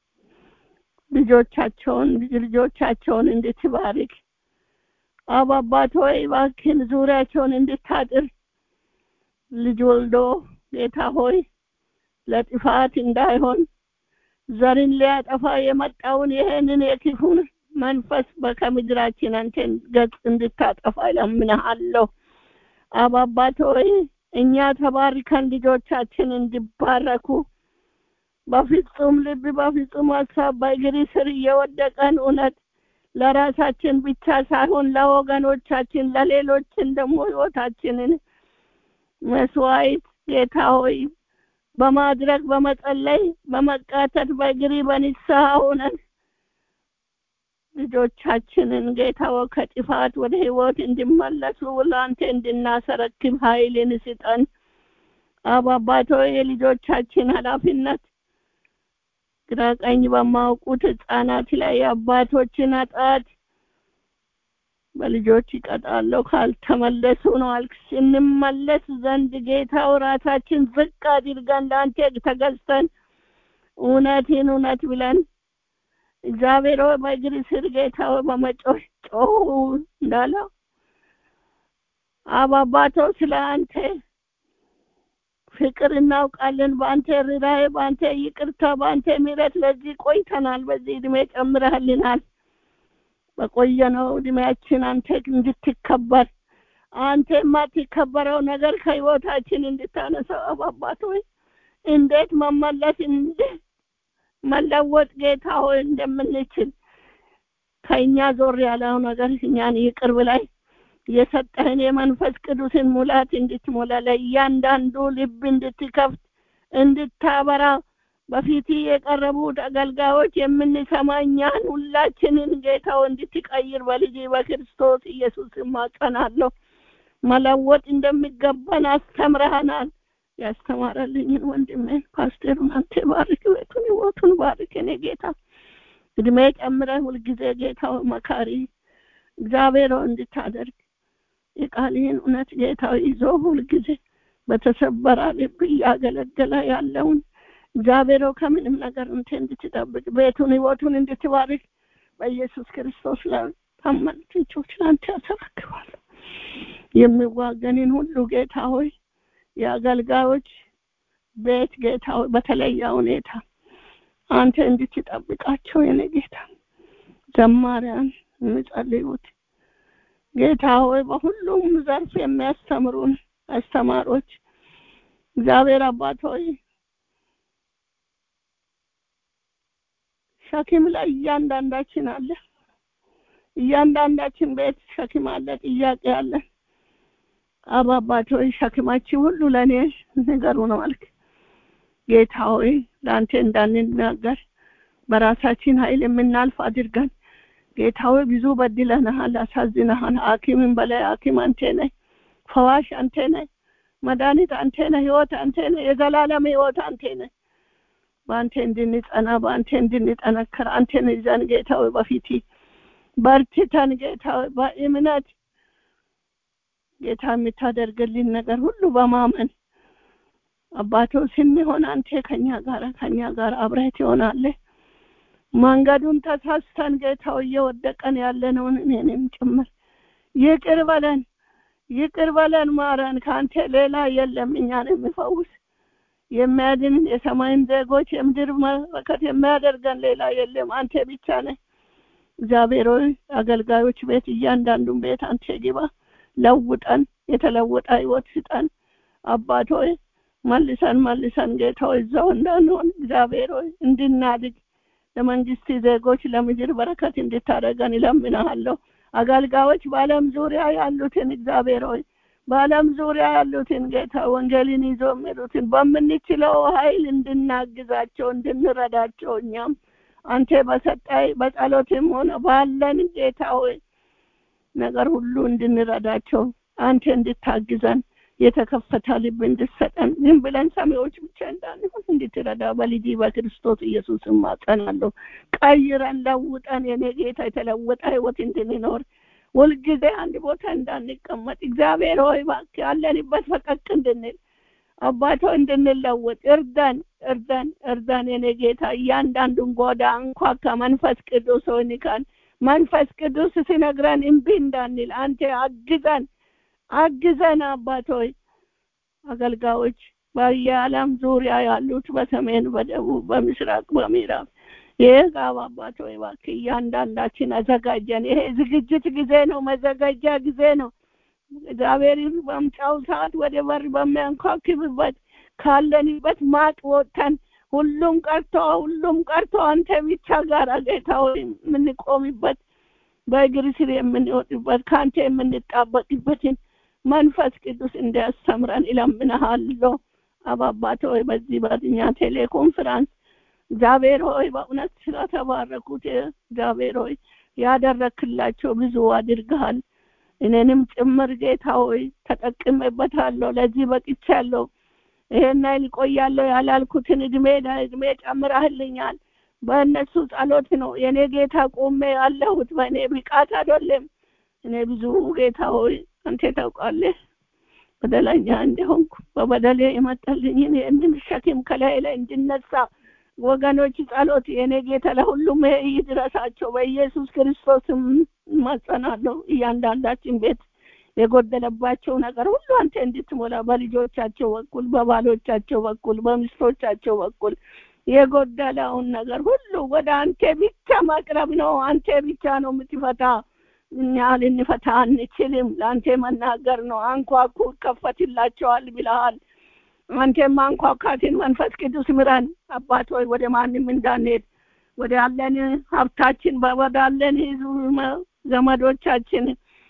ልጆቻቸውን ልጅ ልጆቻቸውን እንድትባርክ አብ አባት ሆይ እባክህን ዙሪያቸውን እንድታጥር ልጅ ወልዶ ጌታ ሆይ ለጥፋት እንዳይሆን ዘርን ሊያጠፋ የመጣውን ይሄንን የክፉን መንፈስ ከምድራችን አንተን ገጽ እንድታጠፋ እለምንሃለሁ። አብ አባት ሆይ እኛ ተባርከን ልጆቻችን እንዲባረኩ በፍጹም ልብ በፍጹም ሀሳብ በእግር ስር እየወደቀን እውነት ለራሳችን ብቻ ሳይሆን ለወገኖቻችን ለሌሎችን ደግሞ ህይወታችንን መስዋዕት ጌታ ሆይ በማድረግ በመጸለይ በመቃተት በእግሪ በንስሐ ሆነን ልጆቻችንን ጌታ ሆይ ከጥፋት ወደ ህይወት እንዲመለሱ ለአንተ እንድናሰረክብ ኃይልን ስጠን። አብ አባት ሆይ የልጆቻችን ኃላፊነት ግራ ቀኝ በማውቁት ህጻናት ላይ የአባቶችን ኃጢአት በልጆች ይቀጣለሁ ካልተመለሱ ነው አልክ። ስንመለስ ዘንድ ጌታው ራሳችን ዝቅ አድርገን ለአንተ ተገዝተን እውነትን እውነት ብለን እግዚአብሔር ሆይ በእግር ስር ጌታ ሆይ በመጮህ ጮሁ እንዳለው አብ አባቶ ስለ አንተ ፍቅር እናውቃለን። በአንተ ርኅራኄ፣ በአንተ ይቅርታ፣ በአንተ ምሕረት ለዚህ ቆይተናል። በዚህ እድሜ ጨምረህልናል። በቆየነው እድሜያችን አንተ እንድትከበር አንተ የማትከበረው ነገር ከህይወታችን እንድታነሳው አባባት ሆይ እንዴት መመለስ እንዴት መለወጥ ጌታ ሆይ እንደምንችል ከእኛ ዞር ያለው ነገር እኛን ይቅር ብላይ የሰጠህን የመንፈስ ቅዱስን ሙላት እንድትሞላ ለእያንዳንዱ ልብ እንድትከፍት እንድታበራ በፊት የቀረቡት አገልጋዮች የምንሰማ እኛን ሁላችንን ጌታው እንድትቀይር በልጅ በክርስቶስ ኢየሱስ ማጸናለሁ። መለወጥ እንደሚገባን አስተምረሃናል። ያስተማረልኝን ወንድሜን ፓስተሩን አንተ ባርክ፣ ቤቱን ህይወቱን ባርክ። እኔ ጌታ እድሜ ጨምረህ ሁልጊዜ ጌታው መካሪ እግዚአብሔር እንድታደርግ የቃልህን እውነት ጌታው ይዞ ሁልጊዜ በተሰበረ ልብ እያገለገለ ያለውን እግዚአብሔር ከምንም ነገር እንተ እንድትጠብቅ ቤቱን ህይወቱን እንድትባርክ በኢየሱስ ክርስቶስ ላይ ታመኑት እጆች ለአንተ ያሰረክባለሁ። የሚዋገንን ሁሉ ጌታ ሆይ የአገልጋዮች ቤት ጌታ ሆይ በተለየ ሁኔታ አንተ እንድትጠብቃቸው የኔ ጌታ ዘማሪያን የሚጸልዩት ጌታ ሆይ በሁሉም ዘርፍ የሚያስተምሩን አስተማሮች እግዚአብሔር አባት ሆይ ሸክም ላይ እያንዳንዳችን አለ። እያንዳንዳችን ቤት ሸክም አለ፣ ጥያቄ አለ። አብ አባት ሆይ ሸክማችን ሁሉ ለእኔ ንገሩ ነው አልክ። ጌታ ሆይ ለአንተ እንዳንናገር በራሳችን ኃይል የምናልፍ አድርገን ጌታዊ ብዙ በድለናሃል፣ አሳዝነሃል። ሐኪምን በላይ ሐኪም አንተ ነህ፣ ፈዋሽ አንተ ነህ፣ መድኃኒት አንተ ነህ፣ ህይወት አንተ ነህ፣ የዘላለም ህይወት አንተ ነህ። በአንተ እንድንጸና በአንተ እንድንጠነክር አንተን ይዘን ጌታዊ በፊት በርትተን ጌታዊ በእምነት ጌታ የምታደርግልን ነገር ሁሉ በማመን አባቶ ስንሆን አንተ ከኛ ጋር ከኛ ጋር አብረህ ትሆናለህ። መንገዱን ተሳስተን ጌታው እየወደቀን ያለነውን እኔንም ጭምር ይቅር በለን፣ ይቅር በለን፣ ማረን። ከአንተ ሌላ የለም እኛን የሚፈውስ የሚያድን የሰማይን ዜጎች የምድር መለከት የሚያደርገን ሌላ የለም፣ አንተ ብቻ ነህ። እግዚአብሔር ሆይ አገልጋዮች ቤት እያንዳንዱን ቤት አንተ ግባ፣ ለውጠን፣ የተለወጠ ህይወት ስጠን። አባት ሆይ መልሰን መልሰን ጌታ ሆይ እዛው እንዳንሆን እግዚአብሔር ሆይ እንድናድግ ለመንግስት ዜጎች ለምድር በረከት እንድታደርገን እለምንሃለሁ። አገልጋዮች በዓለም ዙሪያ ያሉትን እግዚአብሔር ሆይ በዓለም ዙሪያ ያሉትን ጌታ ወንጌልን ይዞ የሚሉትን በምንችለው ኃይል እንድናግዛቸው እንድንረዳቸው እኛም አንተ በሰጣይ በጸሎትም ሆነ ባለን ጌታ ሆይ ነገር ሁሉ እንድንረዳቸው አንተ እንድታግዘን የተከፈተ ልብ እንድሰጠን ዝም ብለን ሰሚዎች ብቻ እንዳንሆን እንድትረዳ በልጅ በክርስቶስ ኢየሱስ ማጸናለሁ። ቀይረን ለውጠን የኔ ጌታ የተለወጠ ህይወት እንድንኖር ሁልጊዜ አንድ ቦታ እንዳንቀመጥ እግዚአብሔር ሆይ እባክህ ያለንበት ፈቀቅ እንድንል አባቶ እንድንለወጥ እርዳን፣ እርዳን፣ እርዳን የኔ ጌታ እያንዳንዱን ጎዳ እንኳካ መንፈስ ቅዱስ ሆይ ንካን። መንፈስ ቅዱስ ሲነግረን እምቢ እንዳንል አንተ አግዘን አግዘን አባት ሆይ አገልጋዮች በየዓለም ዙሪያ ያሉት በሰሜን፣ በደቡብ፣ በምስራቅ፣ በምዕራብ የጋብ አባት ሆይ እባክህ እያንዳንዳችን አዘጋጀን። ይሄ ዝግጅት ጊዜ ነው፣ መዘጋጃ ጊዜ ነው። እግዚአብሔር በምጫው ሰዓት ወደ በር በሚያንኳክብበት ካለንበት ማጥ ወጥተን ሁሉም ቀርቶ ሁሉም ቀርቶ አንተ ብቻ ጋር ጌታ ሆይ የምንቆምበት በእግር ስር የምንወጥበት ከአንተ የምንጣበቅበትን መንፈስ ቅዱስ እንዲያስተምረን እለምንሃለሁ። አባባት ሆይ በዚህ በኛ ቴሌኮንፈረንስ እግዚአብሔር ሆይ በእውነት ስለተባረኩት እግዚአብሔር ሆይ ያደረክላቸው ብዙ አድርገሃል። እኔንም ጭምር ጌታ ሆይ ተጠቅሜበታለሁ። ለዚህ በቅቻለሁ። ይሄን ያህል እቆያለሁ ያላልኩትን እድሜ እድሜ ጨምረህልኛል። በእነሱ ጸሎት ነው የኔ ጌታ ቆሜ ያለሁት። በእኔ ብቃት አይደለም። እኔ ብዙ ጌታ ሆይ አንተ ታውቃለህ በደለኛ እንደሆንኩ በበደሌ የመጣልኝን ይህንን ሸክም ከላይ ላይ እንድነሳ ወገኖች ጸሎት የኔ ጌታ ለሁሉም ይሄ ይድረሳቸው በኢየሱስ ክርስቶስም ማጸናለሁ። እያንዳንዳችን ቤት የጎደለባቸው ነገር ሁሉ አንተ እንድትሞላ በልጆቻቸው በኩል በባሎቻቸው በኩል በሚስቶቻቸው በኩል የጎደለውን ነገር ሁሉ ወደ አንተ ብቻ ማቅረብ ነው። አንተ ብቻ ነው የምትፈታ። እኛ ልንፈታ አንችልም። ለአንተ መናገር ነው። አንኳኩ ይከፈትላቸዋል ብለሃል። አንተ ማንኳኳትን መንፈስ ቅዱስ ምረን። አባት ሆይ ወደ ማንም እንዳንሄድ ወደ አለን ሀብታችን ወዳለን ህዝብ ዘመዶቻችን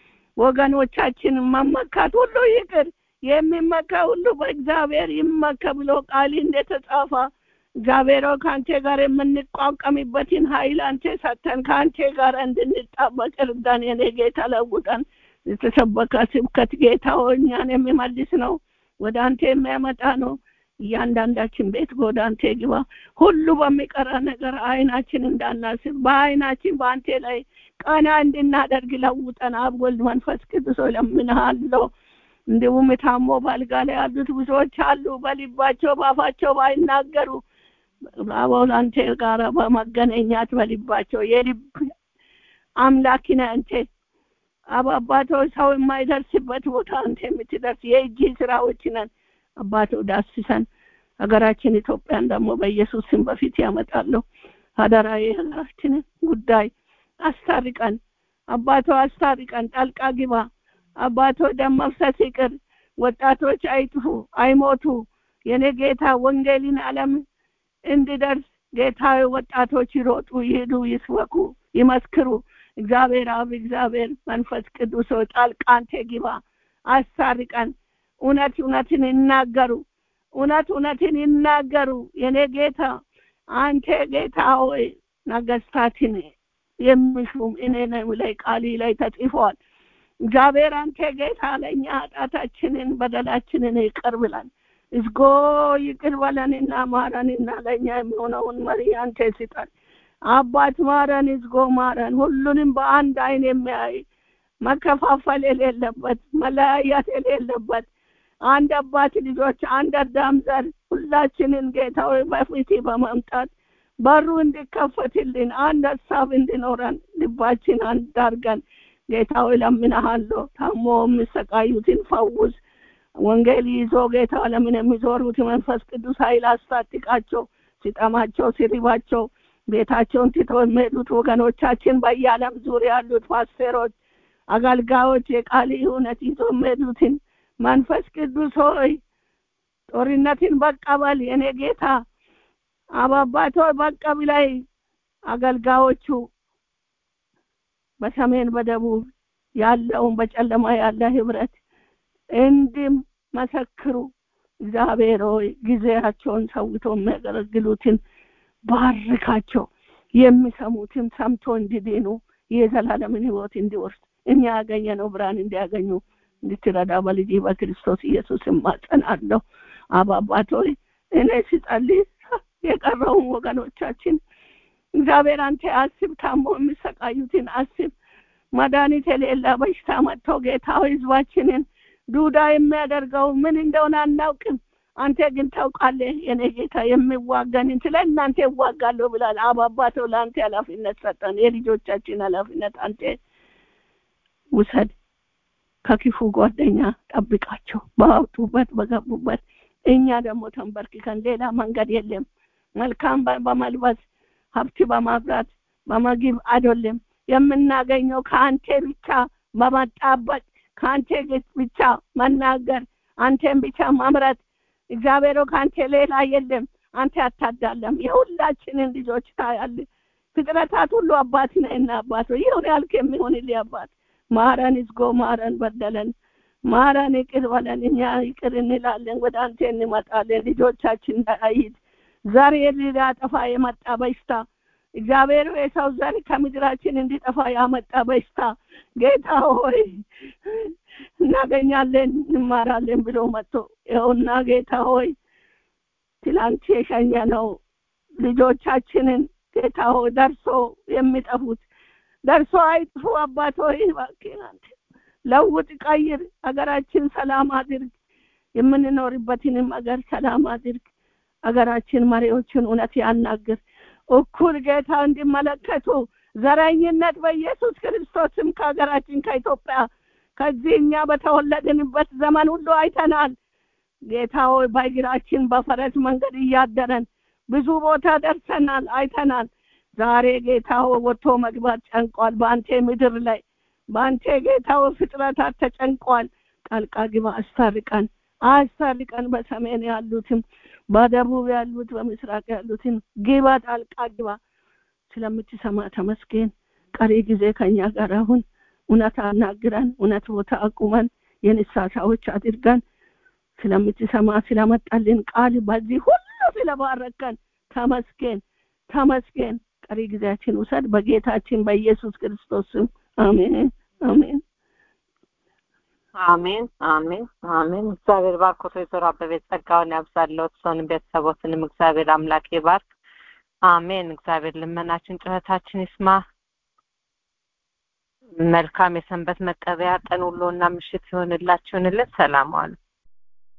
ወገኖቻችን መመካት ሁሉ ይቅር። የሚመካ ሁሉ በእግዚአብሔር ይመካ ብሎ ቃል እንደተጻፈ እግዚአብሔር ከአንተ ጋር የምንቋቋምበትን ኃይል አንተ ሰተን ከአንተ ጋር እንድንጣበቅ እርዳን። የኔ ጌታ ለውጠን። የተሰበከ ስብከት ጌታ እኛን የሚመልስ ነው፣ ወደ አንተ የሚያመጣ ነው። እያንዳንዳችን ቤት ወደ አንተ ግባ። ሁሉ በሚቀራ ነገር አይናችን እንዳናስብ በአይናችን በአንተ ላይ ቀና እንድናደርግ ለውጠን። አብ ወልድ መንፈስ ቅዱስ እለምንሃለሁ። እንዲሁም ታሞ ባልጋ ላይ ያሉት ብዙዎች አሉ። በልባቸው በአፋቸው ባይናገሩ አቦል አንተ ጋር በመገናኛት በልባቸው የልብ አምላክ ነህ አንተ አባባቶ ሰው የማይደርስበት ቦታ አንተ የምትደርስ የእጅ ስራዎች ነን። አባቶ ዳስሰን ሀገራችን ኢትዮጵያን ደግሞ በኢየሱስ ስም በፊት ያመጣለሁ። አደራ የሀገራችንን ጉዳይ አስታርቀን፣ አባቶ አስታርቀን፣ ጣልቃ ግባ አባቶ ደም መፍሰስ ይቅር። ወጣቶች አይጥፉ፣ አይሞቱ። የኔ ጌታ ወንጌልን ዓለም እንዲደርስ ጌታ ወጣቶች ይሮጡ፣ ይሄዱ፣ ይስበኩ፣ ይመስክሩ። እግዚአብሔር አብ፣ እግዚአብሔር መንፈስ ቅዱስ ሆይ ጣልቃ አንተ ግባ፣ አስታርቀን። እውነት እውነትን ይናገሩ፣ እውነት እውነትን ይናገሩ። የኔ ጌታ አንተ ጌታ ሆይ ነገስታትን የሚሹም እኔ ነኝ ላይ ቃሊ ላይ ተጽፏል። እግዚአብሔር አንተ ጌታ ለእኛ ኃጢአታችንን በደላችንን ይቅር ብለን እዝጎ ይቅር በለንና ማረንና ለእኛ የሚሆነውን መሪ አንተ ስጠን። አባት ማረን፣ እዝጎ ማረን። ሁሉንም በአንድ አይን የሚያይ መከፋፈል የሌለበት መለያየት የሌለበት አንድ አባት ልጆች አንድ አዳም ዘር ሁላችንን ጌታ ሆይ በፊት በመምጣት በሩ እንዲከፈትልን አንድ ሀሳብ እንዲኖረን ልባችን አንድ አድርገን ጌታ ሆይ ለምንሃለሁ። ታሞ የሚሰቃዩትን ፈውስ። ወንጌል ይዞ ጌታ ለምን የሚዞሩት መንፈስ ቅዱስ ኃይል አስታጥቃቸው። ሲጠማቸው ሲሪባቸው ቤታቸውን ትተው የሚሄዱት ወገኖቻችን በየዓለም ዙሪያ ያሉት ፓስተሮች፣ አገልጋዮች የቃል እውነት ይዞ የሚሄዱትን መንፈስ ቅዱስ ሆይ ጦርነትን በቀበል የኔ ጌታ አባባቶ በቀብ ላይ አገልጋዮቹ በሰሜን በደቡብ ያለውን በጨለማ ያለ ህብረት እንዲም መሰክሩ እግዚአብሔር ሆይ ጊዜያቸውን ሰውቶ የሚያገለግሉትን ባርካቸው። የሚሰሙትም ሰምቶ እንዲድኑ የዘላለምን ህይወት እንዲወርስ እኛ ያገኘነው ብርሃን እንዲያገኙ እንድትረዳ በልጅ በክርስቶስ ኢየሱስ እማጸናለሁ። አባባት ሆይ እኔ ሲጸልይ የቀረውን ወገኖቻችን እግዚአብሔር አንተ አስብ፣ ታሞ የሚሰቃዩትን አስብ። መድኃኒት የሌላ በሽታ መጥቶ ጌታ ሆይ ህዝባችንን ዱዳ የሚያደርገው ምን እንደሆነ አናውቅም። አንተ ግን ታውቃለህ። የኔ ጌታ የሚዋጋንን ስለ እናንተ ይዋጋለሁ ብላል። አባባተው ለአንተ ኃላፊነት ሰጠን። የልጆቻችን ኃላፊነት አንተ ውሰድ። ከክፉ ጓደኛ ጠብቃቸው፣ በወጡበት በገቡበት። እኛ ደግሞ ተንበርክከን ሌላ መንገድ የለም። መልካም በመልበስ ሀብት በማፍራት በመግብ አይደለም የምናገኘው ከአንተ ብቻ በመጣበቅ ከአንተ ብቻ መናገር አንተን ብቻ ማምረት እግዚአብሔር ከአንተ ሌላ የለም። አንተ አታዳለም። የሁላችንን ልጆች ታያል። ፍጥረታት ሁሉ አባት ነህና አባት ይሁን ያልክ የሚሆንልህ አባት ማረን፣ ይዝጎ ማረን፣ በደለን ማረን፣ ይቅር በለን። እኛ ይቅር እንላለን፣ ወደ አንተ እንመጣለን። ልጆቻችን አይት ዘር ሊያጠፋ የመጣ በሽታ እግዚአብሔር የሰው ዘር ከምድራችን እንዲጠፋ ያመጣ በሽታ ጌታ ሆይ እናገኛለን እንማራለን ብሎ መጥቶ ይኸውና ጌታ ሆይ ትላንት የሸኘ ነው ልጆቻችንን ጌታ ሆይ ደርሶ የሚጠፉት ደርሶ አይጥፉ። አባት ሆይ እባክህ አንተ ለውጥ፣ ቀይር፣ ሀገራችን ሰላም አድርግ። የምንኖርበትንም ሀገር ሰላም አድርግ። ሀገራችን መሪዎችን እውነት ያናግር። እኩል ጌታ እንዲመለከቱ ዘረኝነት በኢየሱስ ክርስቶስም ከሀገራችን ከኢትዮጵያ ከዚህ እኛ በተወለድንበት ዘመን ሁሉ አይተናል። ጌታ ሆይ በእግራችን በፈረስ መንገድ እያደረን ብዙ ቦታ ደርሰናል፣ አይተናል። ዛሬ ጌታ ሆይ ወጥቶ መግባት ጨንቋል። በአንተ ምድር ላይ በአንተ ጌታ ሆይ ፍጥረታት ተጨንቋል። ጣልቃ ግባ፣ አስታርቀን፣ አስታርቀን። በሰሜን ያሉትም በደቡብ ያሉት በምስራቅ ያሉትን ግባ፣ ጣልቃ ግባ። ስለምትሰማ ተመስገን። ቀሪ ጊዜ ከኛ ጋር አሁን እውነት አናግረን፣ እውነት ቦታ አቁመን የንስሐ ሰዎች አድርገን ስለምትሰማ ስለመጣልን ቃል በዚህ ሁሉ ስለባረከን ተመስገን፣ ተመስገን። ቀሪ ጊዜያችን ውሰድ በጌታችን በኢየሱስ ክርስቶስ ስም አሜን፣ አሜን። አሜን አሜን አሜን። እግዚአብሔር ባርኮት ወይዘሮ አበቤት ጸጋውን ያብዛለት ሰውን ቤተሰቦትንም እግዚአብሔር አምላክ ይባርክ። አሜን። እግዚአብሔር ልመናችን ጩኸታችን ይስማ። መልካም የሰንበት መቀበያ ቀን ውሎና ምሽት ይሆንላችሁንልን። ሰላም ዋሉ።